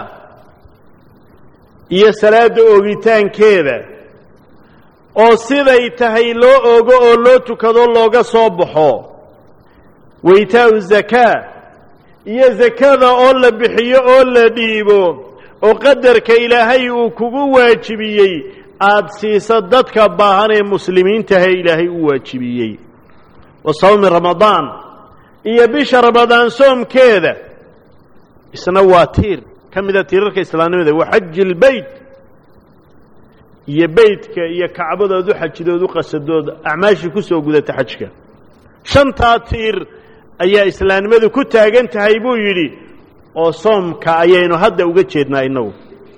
iyo salaadda oogitaankeeda oo siday tahay loo ogo oo loo tukado looga soo baxo wa itaa'u zakaa iyo zakada oo la bixiyo oo la dhiibo oo qadarka ilaahay uu kugu waajibiyey aada siiso dadka baahan ee muslimiintahe ilaahay u waajibiyey wa sawmi ramadaan iyo bisha ramadaan soomkeeda isna waa tiir ka mida tiirarka islaamnimada wa xaji ilbeyt iyo beytka iyo kacbadood u xajidood u qasadood acmaashii ku soo gudata xajka shantaa tiir ayaa islaamnimadu ku taagan tahay buu yidhi oo soomka ayaynu hadda uga jeednaa innagu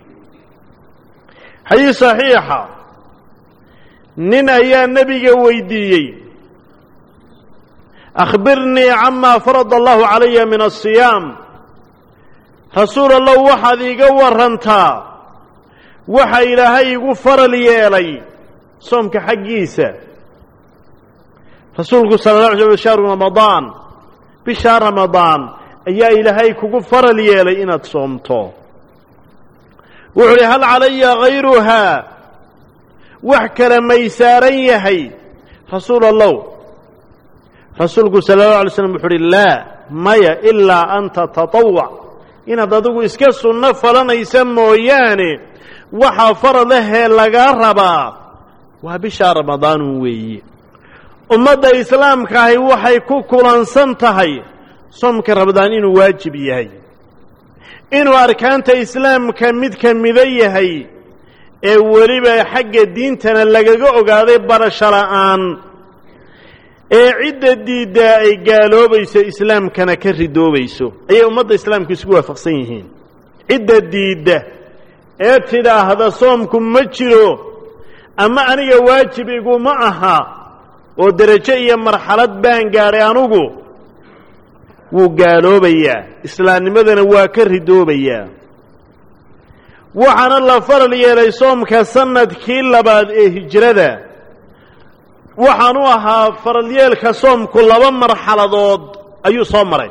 xadiis saxiixa nin ayaa nebiga weydiiyey akhbirnii camaa farada allahu calaya min asiyaam rasuul allow waxaad iiga warantaa waxa ilaahay igu faral yeelay soomka xaggiisa rasuulku sala la alay sl shahru ramadaan bishaa ramadaan ayaa ilaahay kugu faral yeelay inaad soomto wuxuu uhi hal calaya hayruhaa wax kale may saaran yahay rasuul allow rasuulku sala allahu alay slam wuxu uhi laa maya ilaa an tatatawac inaad adigu iska sunno falanaysa mooyaane waxaa faradahee lagaa rabaa waa bishaa ramadaanun weeye ummadda islaamka ahi waxay ku kulansan tahay soomka ramadaan inuu waajib yahay inuu arkaanta islaamka mid ka mida yahay ee weliba xagga diintana lagaga ogaaday barasho la'aan ee cidda diiddaa ay gaaloobayso islaamkana ka ridoobayso ayay ummadda islaamku isku waafaqsan yihiin cidda diidda ee tidhaahda soomku ma jiro ama aniga waajib iguma aha oo derajo iyo marxalad baan gaadhay anugu wuu gaaloobayaa islaamnimadana waa ka ridoobayaa waxaana la faral yeelay soomka sanadkii labaad ee hijrada waxaanu ahaa faralyeelka soomku laba marxaladood ayuu soo maray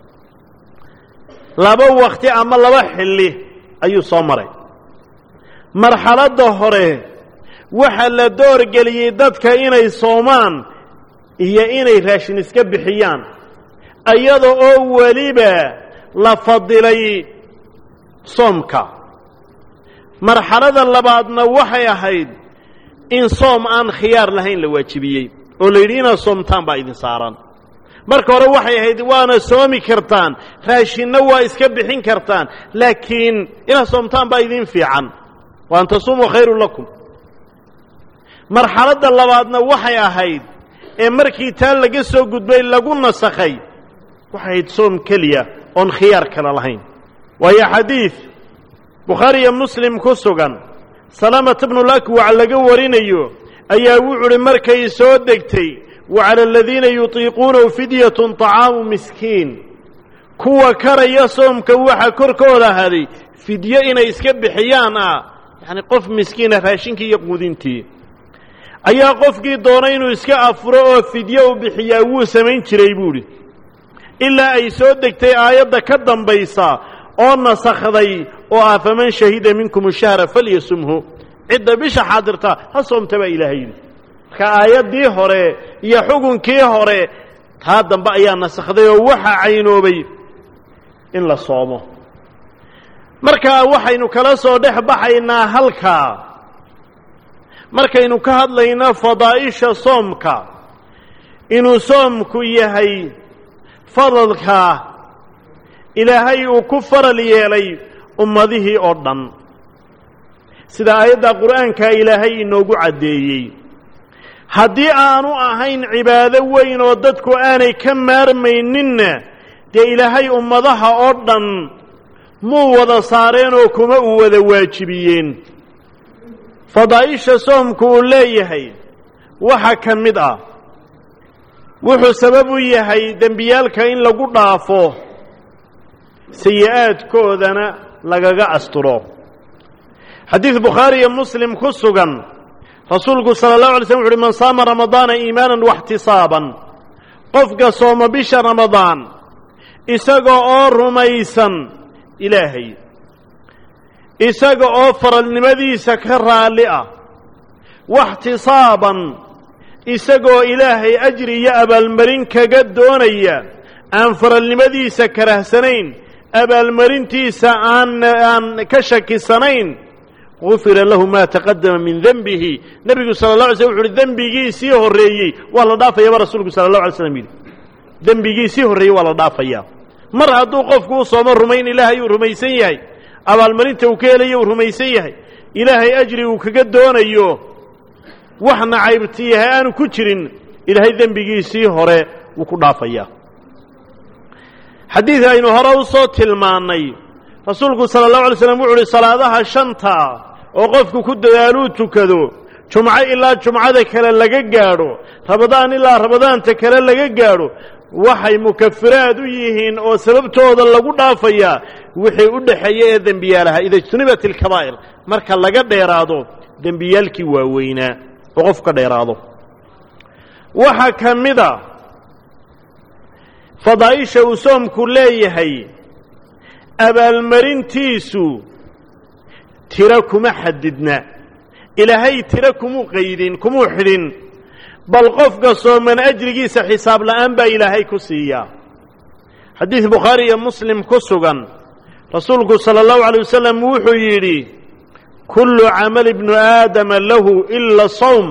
laba wakti ama laba xilli ayuu soo maray marxaladda hore waxaa la doorgeliyey dadka inay soomaan iyo inay raashin iska bixiyaan iyada oo weliba la fadilay soomka marxalada labaadna waxay ahayd in soom aan khiyaar lahayn la waajibiyey oo la yidhi inaad soomtaan baa idin saaran marka hore waxay ahayd waana soomi kartaan raashinna waa iska bixin kartaan laakiin inaad soomtaan baa idin fiican wa an tasuumuu khayrun lakum marxaladda labaadna waxay ahayd ee markii taa laga soo gudbay lagu nasakhay waxay ahayd soom keliya oon khiyaar kale lahayn waayo xadiid bukhaari iyo muslim ku sugan salaamata bnulakwac laga warinayo ayaa wuxu uhi markay soo degtay wa cala aladiina yutiiquunahu fidyatun طacaamu miskiin kuwa karaya soomka waxa korkooda haday fidyo inay iska bixiyaan ah yacni qof miskiina raashinkii iyo quudintii ayaa qofkii doonay inuu iska afuro oo fidyo u bixiyaa wuu samayn jiray buuhi ilaa ay soo degtay aayadda ka dambaysa oo nasakhday oo ah faman shahida minkum shahra falyasumhu cidda bisha xaadirta ha soomta baa ilaahay yidhi marka aayaddii hore iyo xukunkii hore taa dambe ayaa nasakhday oo waxaa caynoobay in la soomo markaa waxaynu kala soo dhex baxaynaa halkaa markaynu ka hadlayno fadaa'isha soomka inuu soomku yahay fadalka ilaahay uu ku faral yeelay ummadihii oo dhan sida aayadda qur'aankaa ilaahay inoogu caddeeyey haddii aanu ahayn cibaado weyn oo dadku aanay ka maarmayninna dee ilaahay ummadaha oo dhan muu wada saareen oo kuma uu wada waajibiyeen fadaa'isha soomku uu leeyahay waxa ka mid ah wuxuu sabab u yahay dembiyaalka in lagu dhaafo sayi-aadkoodana lagaga asturo xadiid bukhaari iyo muslim ku sugan rasuulku sala allahu alay slm wuxu uhi man saama ramadaana iimaanan waxtisaaban qofka sooma bisha ramadaan isaga oo rumaysan ilaahay isaga oo faralnimadiisa ka raalli ah waxtisaaban isagoo ilaahay ajri iyo abaalmarin kaga doonaya aan faralnimadiisa karahsanayn abaalmarintiisa aan aan ka shakisanayn gufira lahu maa taqadama min denbihi nebigu sala la alay slm wuxu uhi dembigiisii horreeyey waa la dhaafayaba rasuulku sala allahu alay slam yidhi dembigiisii horreeyey waa la dhaafayaa mar hadduu qofku u soomo rumayn ilaahay uu rumaysan yahay abaalmarinta uu ka helayo uu rumaysan yahay ilaahay ajri uu kaga doonayo wax nacaybti yahay aanu ku jirin ilaahay dembigiisii hore wuu ku dhaafayaa xadiid aynu hore u soo tilmaannay rasuulku sala allahu alay slam wuxu uhi salaadaha shanta oo qofku ku dadaaluu tukado jumco ilaa jumcada kale laga gaadho rabadaan ilaa rabadaanta kale laga gaadho waxay mukafiraad u yihiin oo sababtooda lagu dhaafayaa wixii u dhexeeya ee dembiyaalaha ida ijtunibat ilkabaa'ir marka laga dheeraado dembiyaalkii waaweynaa oo qofku ka dheeraado waxaa ka mid a fadaa'isha uu soomku leeyahay abaalmarintiisu tiro kuma xadidna ilaahay tiro kumuu qaydin kumuu xidhin bal qofka sooman ajrigiisa xisaab la'aan baa ilaahay ku siiyaa xadiid bukhaari iyo muslim ku sugan rasuulku sala allahu alay wasalam wuxuu yidhi kullu camal ibnu aadama lahu ila sawm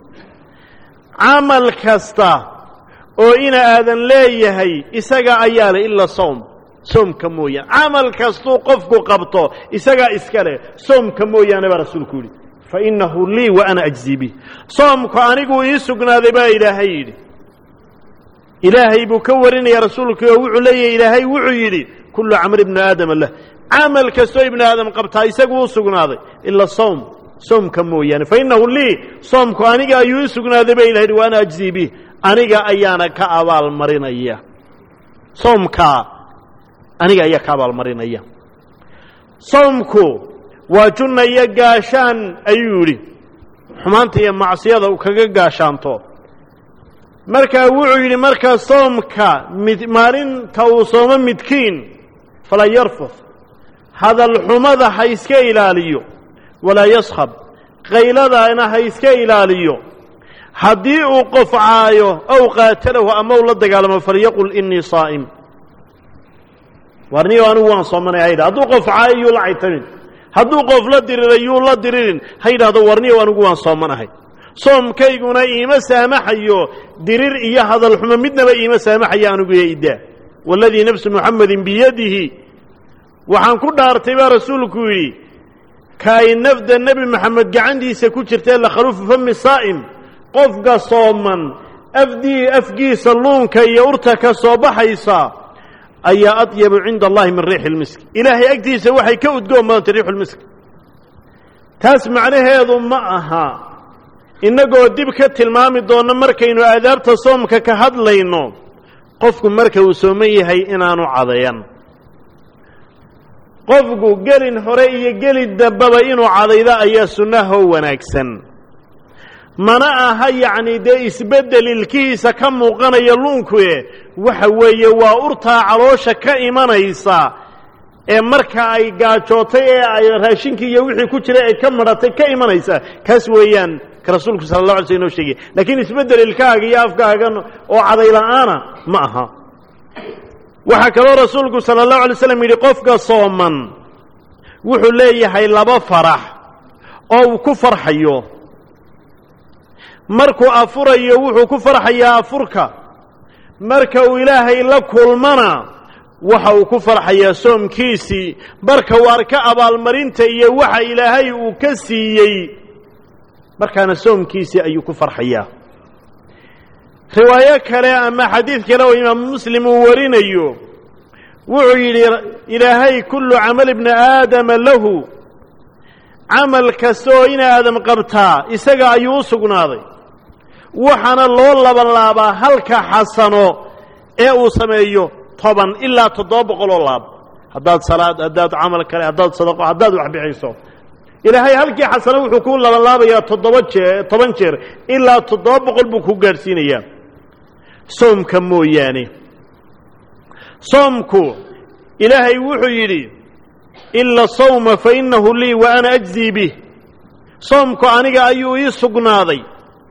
camal kasta oo ina aadan leeyahay isaga ayaa leh ila sawm soomka mooyaane camal kastuu qofku qabto isagaa iska leh soomka mooyaane baa rasuulku yidhi fa innahu lii wa ana ajzii bih soomku aniguu ii sugnaaday baa ilaahay yidhi ilaahay buu ka warinaya rasuulku oo wuxuu leeyahay ilaahay wuxuu yidhi kullu camr ibnu aadama lah camal kastoo ibnu aadam qabtaa isagu u sugnaaday ila sawm soomka mooyaane fa innahu lii soomku aniga ayuu ii sugnaaday baa ilahay yidhi wa ana ajzii bih aniga ayaana ka abaalmarinaya soomkaa aniga ayaa ka abaalmarinaya soomku waa junna iyo gaashaan ayuu yidhi xumaanta iyo macsiyada uu kaga gaashaanto markaa wuxuu yidhi markaa soomka mid maalinta uu soomo midkiin falaa yarfud hadalxumada ha iska ilaaliyo walaa yaskhab qayladana ha iska ilaaliyo haddii uu qofcaayo ow qaatalahu ama u la dagaalamo falyaqul inii saa'im warniyo anigu waan soomanay ha yidhah hadduu qofcaayo yuu la caytamin hadduu qof la diriray yuu la diririn ha yidhahdo warniyo anigu waan soomanahay soomkayguna iima saamaxayo dirir iyo hadalxumo midnaba iima saamaxayo anigu iyo iddaa waaladii nafsu muxamedin biyadihi waxaan ku dhaartay baa rasuulku yidhi kaay nafda nebi moxamed gacantiisa ku jirtae lakhaluufu fami saa'im qofka sooman afdii afgiisa luunka iyo urta ka soo baxaysa ayaa adyabu cinda allahi min riixi lmisk ilaahay agtiisa waxay ka udgoon badantay riixu lmisk taas macnaheedu ma aha innagoo dib ka tilmaami doonno markaynu aadaabta soomka ka hadlayno qofku marka uu sooman yahay inaanu cadayan qofku gelin hore iyo geli dambaba inuu cadaydo ayaa sunnahoo wanaagsan mana aha yacni dee isbeddel ilkihiisa ka muuqanaya luunkue waxa weeye waa urtaa caloosha ka imanaysa ee marka ay gaajootay ee ay raashinkii iyo wixii ku jiray ay ka madhatay ka imanaysa kaas weeyaan ka rasuulku sala allah alay sl inoo sheegay laakiin isbeddel ilkaaga iyo afkaagan oo cadayla'aana ma aha waxaa kaloo rasuulku sala allahu alay slam yidhi qofka sooman wuxuu leeyahay laba farax oo uu ku farxayo markuu afurayo wuxuu ku farxayaa afurka marka uu ilaahay la kulmana waxa uu ku farxayaa soomkiisii marka uu arka abaalmarinta iyo waxa ilaahay uu ka siiyey markaana soomkiisii ayuu ku farxayaa riwaayo kale ama xadiid kale oo imaamu muslim uu warinayo wuxuu yidhi ilaahay kullu camal ibni aadama lahu camal kasta oo ina aadam qabtaa isaga ayuu u sugnaaday waxaana loo labalaabaa halka xasano ee uu sameeyo toban ilaa toddoba boqol oo laab haddaad salaad haddaad camal kale haddaad sadaqo haddaad wax bixiso ilaahay halkii xasano wuxuu ku labalaabayaa toddoba jee toban jeer ilaa toddoba boqol buu ku gaadhsiinayaa soomka mooyaane soomku ilaahay wuxuu yidhi ila sawma fa innahu lii wa ana ajzii bih soomku aniga ayuu ii sugnaaday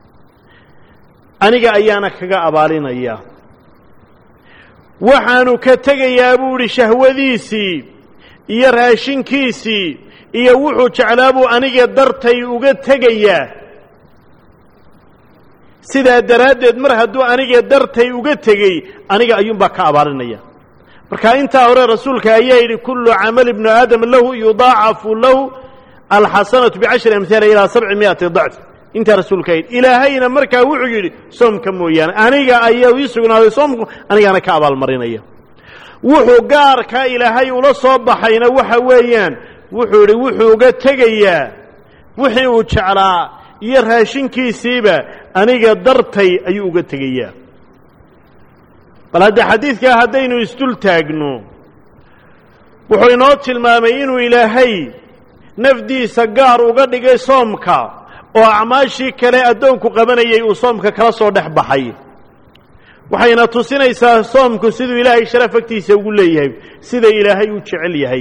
aniga ayaana kaga abaalinayaa waxaanu ka tegayaa buu idhi shahwadiisii iyo raashinkiisii iyo wuxuu jeclaa buu aniga dartay uga tegayaa sidaa daraaddeed mar hadduu aniga dartay uga tegey aniga ayuunbaa ka abaalinaya marka intaa hore rasuulka ayaa yidhi kullu camali ibnu aadam lahu yudaacafu lahu alxasanatu bicashri amhaala ilaa sabci miati dacf intaa rasuulka yidhi ilaahayna markaa wuxuu yidhi soomka mooyaane aniga ayaa ii sugnaaday soomku anigaana ka abaalmarinaya wuxuu gaarka ilaahay ula soo baxayna waxa weeyaan wuxuu yidhi wuxuu uga tegayaa wixii uu jeclaa iyo raashinkiisiiba aniga dartay ayuu uga tegayaa bal hadda xadiidkaa haddaynu isdul taagno wuxuu inoo tilmaamay inuu ilaahay nafdiisa gaar uga dhigay soomka oo acmaashii kale addoonku qabanayay uu soomka kala soo dhex baxay waxayna tusinaysaa soomku siduu ilaahay sharaf agtiisa ugu leeyahay sida ilaahay u jecel yahay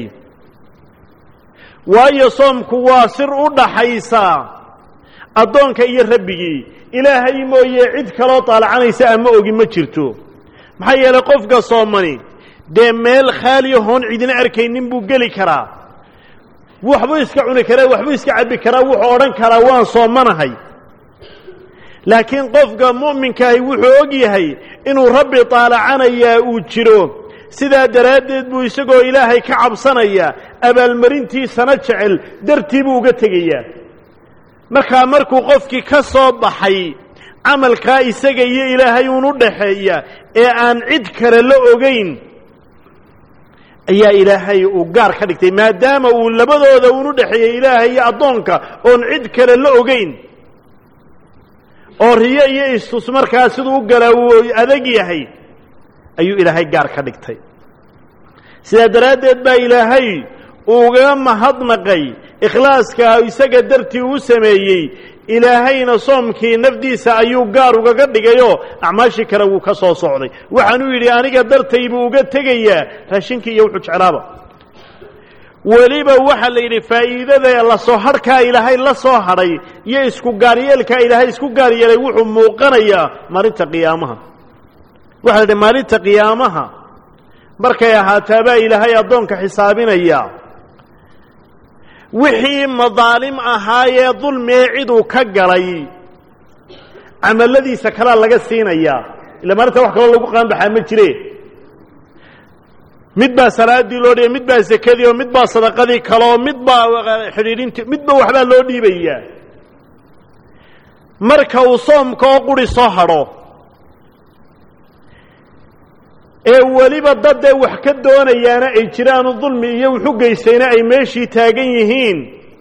waayo soomku waa sir u dhaxaysa addoonka iyo rabbigii ilaahay mooye cid kaloo taalacanaysa ama ogi ma jirto maxaa yeelay qofka soomani dee meel khaaliyahoon cidina arkaynin buu geli karaa waxbuu iska cuni karaa waxbuu iska cabbi karaa wuxuu odhan karaa waan soomanahay laakiin qofka mu'minkaahi wuxuu og yahay inuu rabbi taalacanayaa uu jiro sidaa daraaddeed buu isagoo ilaahay ka cabsanaya abaalmarintiisana jecel dartii buu uga tegayaa markaa markuu qofkii ka soo baxay camalkaa isaga iyo ilaahay uun u dhaxeeya ee aan cid kale la ogayn ayaa ilaahay uu gaar ka dhigtay maadaama uu labadooda uun u dhexeeyey ilaahay iyo addoonka oon cid kale la ogayn oo riyo iyo istus markaa siduu u galaa uu adag yahay ayuu ilaahay gaar ka dhigtay sidaa daraaddeed baa ilaahay uga mahadnaqay ikhlaaska isaga dartii uu sameeyey ilaahayna soomkii nafdiisa ayuu gaar ugaga dhigayoo acmaashii kale wuu ka soo socday waxaanuu yidhi aniga dartay buu uga tegayaa raashinkii iyo wuxuu jeclaaba weliba waxaa la yidhi faa'iidada la soo hadhkaa ilaahay la soo hadhay iyo isku gaaryeelkaa ilaahay isku gaar yeelay wuxuu muuqanayaa maalinta qiyaamaha waxaa la yidhi maalinta qiyaamaha markay ahaataabaa ilaahay addoonka xisaabinaya wixii madaalim ahaayee dulmee ciduu ka galay camalladiisa kalaa laga siinayaa ila maalinta wax kaloo lagu qaanbaxaa ma jire mid baa salaadii loo dhiibay mid baa sekadii oo mid baa sadaqadii kale oo mid baa xidhiidhintii midba waxbaa loo dhiibayaa marka uu soomka oo quri soo hadho ee weliba daddee wax ka doonayaana ay jiraanu dulmi iyo wuxu geystayna ay meeshii taagan yihiin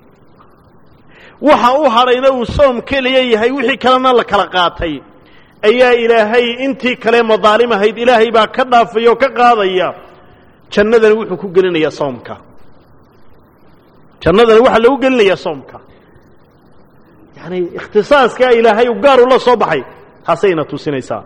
waxa u hadhayna uu soom keliya yahay wixii kalena la kala qaatay ayaa ilaahay intii kale madaalim ahayd ilaahay baa ka dhaafaya oo ka qaadaya jannadani wuxuu ku gelinayaa soomka jannadani waxaa lagu gelinayaa soomka yacani ikhtisaaskaa ilaahay u gaar ula soo baxay taasayna tusinaysaa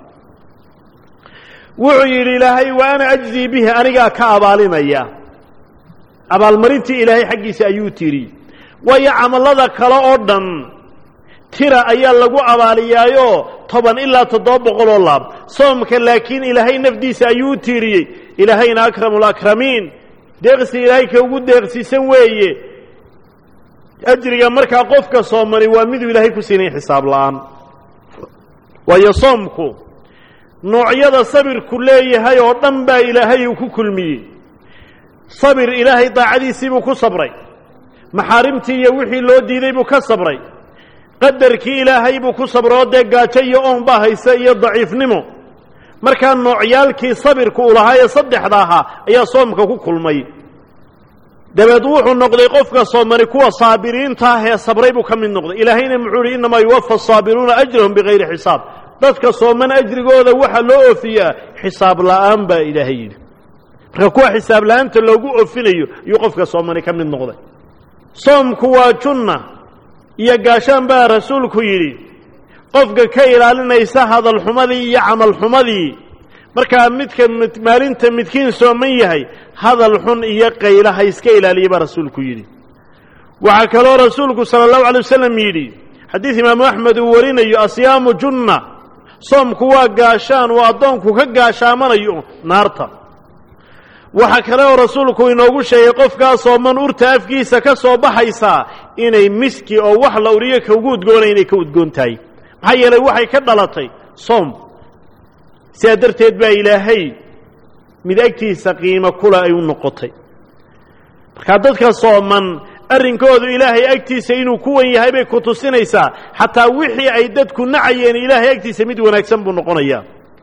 wuxuu yidhi ilaahay wa ana ajzii bihi anigaa ka abaalinaya abaalmarintii ilaahay xaggiisa ayuu tidhi waayo camallada kale oo dhan tira ayaa lagu abaaliyaayo toban ilaa toddoba boqol oo laab soomka laakiin ilaahay nafdiisa ayuu u tiiriyey ilaahayna akramu alakramiin deeqsi ilaahay ka ugu deeqsiisan weeye ajriga markaa qofka soomani waa miduu ilaahay ku siinay xisaab la'aan waayo soomku noocyada sabirku leeyahay oo dhan baa ilaahay uu ku kulmiyey sabir ilaahay daacadiisii buu ku sabray maxaarimtii iyo wixii loo diiday buu ka sabray qadarkii ilaahay buu ku sabray oo dee gaajo iyo oon baa haysa iyo daciifnimo markaa noocyaalkii sabirku uu lahaa ee saddexda ahaa ayaa soomka ku kulmay dabeed wuxuu noqday qofka soomani kuwa saabiriinta ah ee sabray buu ka mid noqday ilaahayna muxuu ihi innamaa yuwafa asaabiruuna ajrahum bigayri xisaab dadka sooman ajrigooda waxaa loo ofiyaa xisaab la'aan baa ilaahay yidhi marka kuwa xisaab la'aanta loogu ofinayo ayuu qofka soomani ka mid noqday soomku waa junna iyo gaashaan baa rasuulku yidhi qofka ka ilaalinaysa hadalxumadii iyo camalxumadii markaa midka maalinta midkiin sooman yahay hadal xun iyo qayla ha iska ilaaliya baa rasuulku yidhi waxaa kaloo rasuulku sala allahu alay wasalam yidhi xadiid imaamu axmed uu warinayo asyaamu junna soomku waa gaashaan uu addoonku ka gaashaamanayo naarta waxaa kale oo rasuulku inoogu sheegay qofkaa sooman urta afkiisa ka soo baxaysaa inay miski oo wax la uriyo ka ugu udgoonay inay ka udgoon tahay maxaa yeelay waxay ka dhalatay soom sidaa darteed baa ilaahay mid agtiisa qiimo kula ay u noqotay markaa dadka sooman arrinkoodu ilaahay agtiisa inuu ku wan yahay bay ku tusinaysaa xataa wixii ay dadku nacayeen ilaahay agtiisa mid wanaagsan buu noqonayaa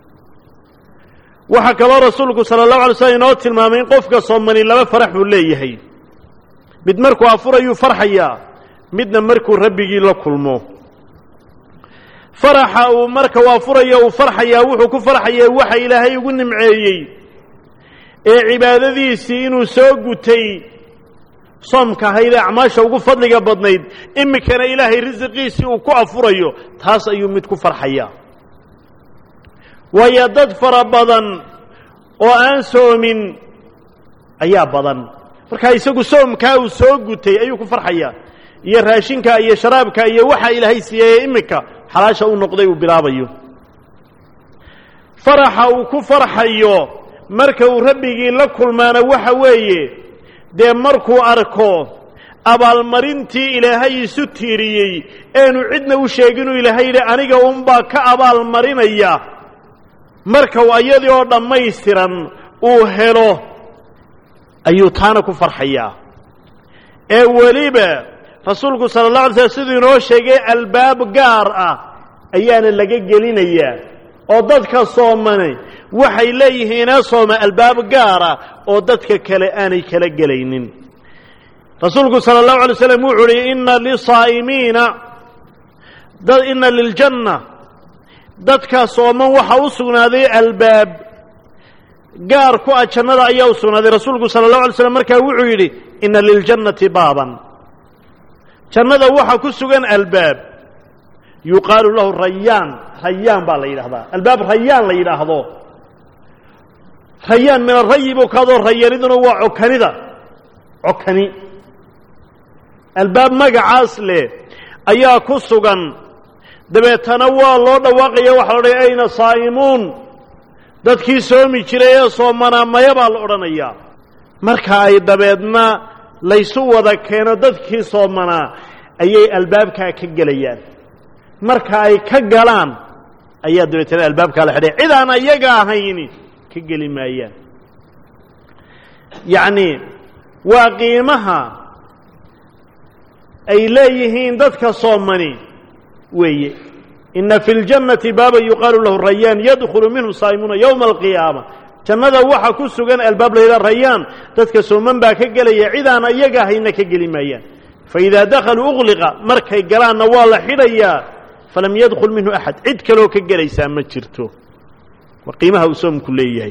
waxaa kaloo rasuulku sala allahu alay slam inoo tilmaamay in qofka soomani laba farax buu leeyahay mid markuu afurayuu farxayaa midna markuu rabbigii la kulmo faraxa uu marka uu afurayo uu farxayaa wuxuu ku farxayaa waxa ilaahay ugu nimceeyey ee cibaadadiisii inuu soo gutay soomka ahaydee acmaasha ugu fadliga badnayd iminkana ilaahay risiqiisii uu ku afurayo taas ayuu mid ku farxayaa waayo dad fara badan oo aan soomin ayaa badan markaa isagu soomkaa uu soo gutay ayuu ku farxayaa iyo raashinka iyo sharaabka iyo waxa ilaahay siiyey iminka xalaasha u noqday uu bilaabayo faraxa uu ku farxayo marka uu rabbigii la kulmaana waxa weeye dee markuu arko abaalmarintii ilaahay isu tiiriyey eenu cidna u sheeginuu ilaahay yidhi aniga unbaa ka abaalmarinaya marka uu ayadii oo dhammaystiran uu helo ayuu taana ku farxayaa ee weliba rasuulku sala allah alay slam siduu inoo sheegay albaab gaar ah ayaana laga gelinayaa oo dadka soomane waxay leeyihiinee sooma albaab gaara oo dadka kale aanay kala gelaynin rasuulku sala allahu alay slam wuxuu uhi inna lisaa'imiina inna liljanna dadka sooman waxaa u sugnaaday albaab gaar ku ah jannada ayaa u sugnaaday rasuulku sala allahu alay slam markaa wuxuu yidhi inna liljannati baaban jannada waxaa ku sugan albaab yuqaalu lahu rayaan rayaan baa la yidhahdaa albaab rayaan la yidhaahdo rayaan min arayi buu kaadoo rayaniduna waa cokanida cokani albaab magacaas leh ayaa ku sugan dabeetana waa loo dhawaaqaya waxa la odhaya ayna saa'imuun dadkii soomi jiray ee soomanaa maya baa la odhanayaa marka ay dabeedna laysu wada keeno dadkii soomanaa ayay albaabkaa ka gelayaan marka ay ka galaan ayaa dabeetana albaabkaa la xidhay cid aan ayaga ahayni ka geli maayaan yacni waa qiimaha ay leeyihiin dadka soomani weeye ina fi ljannati baaba yuqaalu lahu rayaan yadkhulu minhu saa'imuuna yowma alqiyaama jannada waxa ku sugan albaab layidhaha rayaan dadka sooman baa ka gelaya cid aan iyaga ahayna ka geli maayaan faidaa dakhaluu ugliqa markay galaanna waa la xidhayaa falam yadkhul minhu axad cid kaloo ka gelaysaa ma jirto waa qiimaha uu soomku leeyahay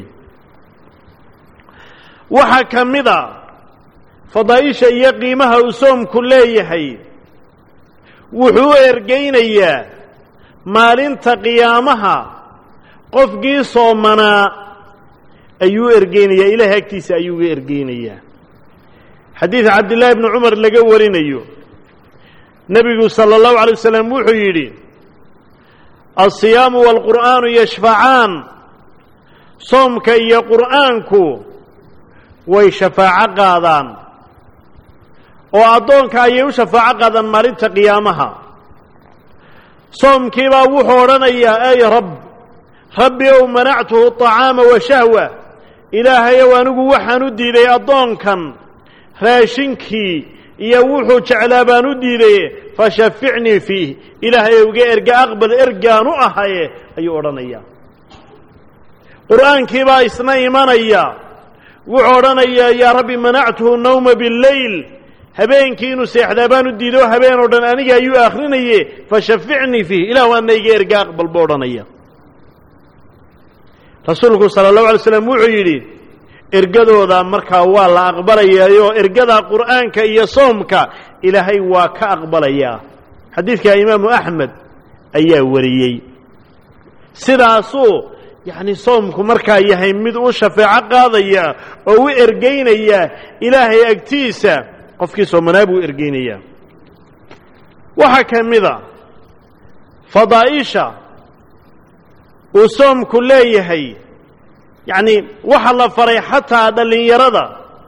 waxaa ka mid a fadaa'isha iyo qiimaha uu soomku leeyahay wuxuu u ergaynayaa maalinta qiyaamaha qofkii soomanaa ayuu ergeynayaa ilaahay agtiisa ayuu uga ergeynayaa xadiid cabdillaahi bni cumar laga warinayo nebigu sala allahu alay wasalam wuxuu yidhi alsiyaamu waalqur'aanu yashfacaan soomka iyo qur'aanku way shafaaco qaadaan oo addoonka ayay u shafaaco qaadaan maalinta qiyaamaha soomkiibaa wuxuu odhanayaa ey rabb rabbi ow manactuhu طacaama wa shahwa ilaahayow anigu waxaan u diiday addoonkan raashinkii iyo wuxuu jeclaa baan u diiday fashaficnii fiih ilaahayow iga erga aqbal ergaan u ahaye ayuu odhanayaa qur'aankiibaa isna imanaya wuxuu odhanayaa yaa rabbi manactuhu nawma biاlleyl habeenkii inuu seexdaa baan u diiday oo habeen oo dhan aniga ayuu akhrinaye fashaficnii fiih ilah waana iga erga aqbal buu odhanaya rasuulku sala allahu alay slam wuxuu yidhi ergadooda markaa waa la aqbalayaayoo ergada qur'aanka iyo soomka ilaahay waa ka aqbalayaa xadiidka imaamu axmed ayaa wariyey sidaasuu yacni soomku markaa yahay mid u shafeeco qaadaya oo u ergeynaya ilaahay agtiisa qofkii soomanaa buu ergeynayaa waxaa ka mid a fadaa'isha uu soomku leeyahay yacni waxa la faray xataa dhallinyarada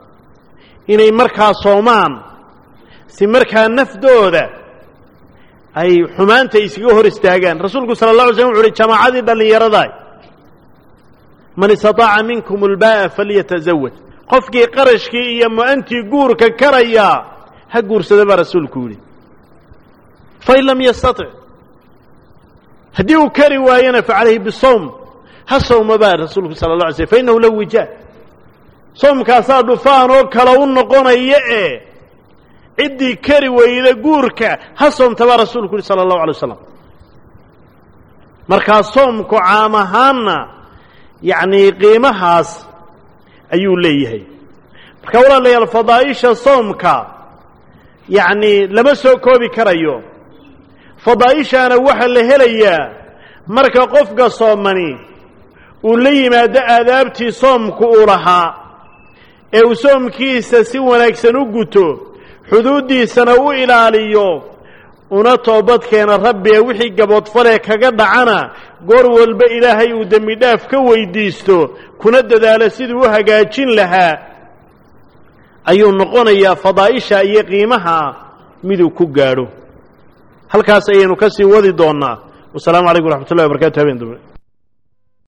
inay markaa soomaan si markaa nafdooda ay xumaanta iskaga hor istaagaan rasuulku sala allah alay slam wuxu uhi jamaacadii dhallinyaradaa man istataaca minkum ulbaa'a falyatazawaj qofkii qarashkii iyo mu-antii guurka karayaa ha guursada baa rasuulku yidhi fain lam yastatic haddii uu kari waayona facalayhi bisawm ha sawma baa rasuulku sala la alay slm fa innahu lahu wijaa soomkaasaa dhufaan oo kale u noqonaya ee ciddii kari weyda guurka ha soomta baa rasuulku yihi sala allahu alay wasalam markaa soomku caam ahaanna yacnii qiimahaas ayuu leeyahay marka walaalayaal fadaa'isha soomka yacnii lama soo koobi karayo fadaa'ishaana waxaa la helayaa marka qofka soomani uu la yimaado aadaabtii soomku uu lahaa ee uu soomkiisa si wanaagsan u guto xuduuddiisana u ilaaliyo una toobadkeena rabbiga wixii gaboodfalee kaga dhacana goor walba ilaahay uu dembi dhaaf ka weydiisto kuna dadaalo siduu u hagaajin lahaa ayuu noqonayaa fadaa'isha iyo qiimaha miduu ku gaadho halkaas ayaynu ka sii wadi doonnaa wasalaamu calaykum waraxmat ullahi wabarkatu habeen dambe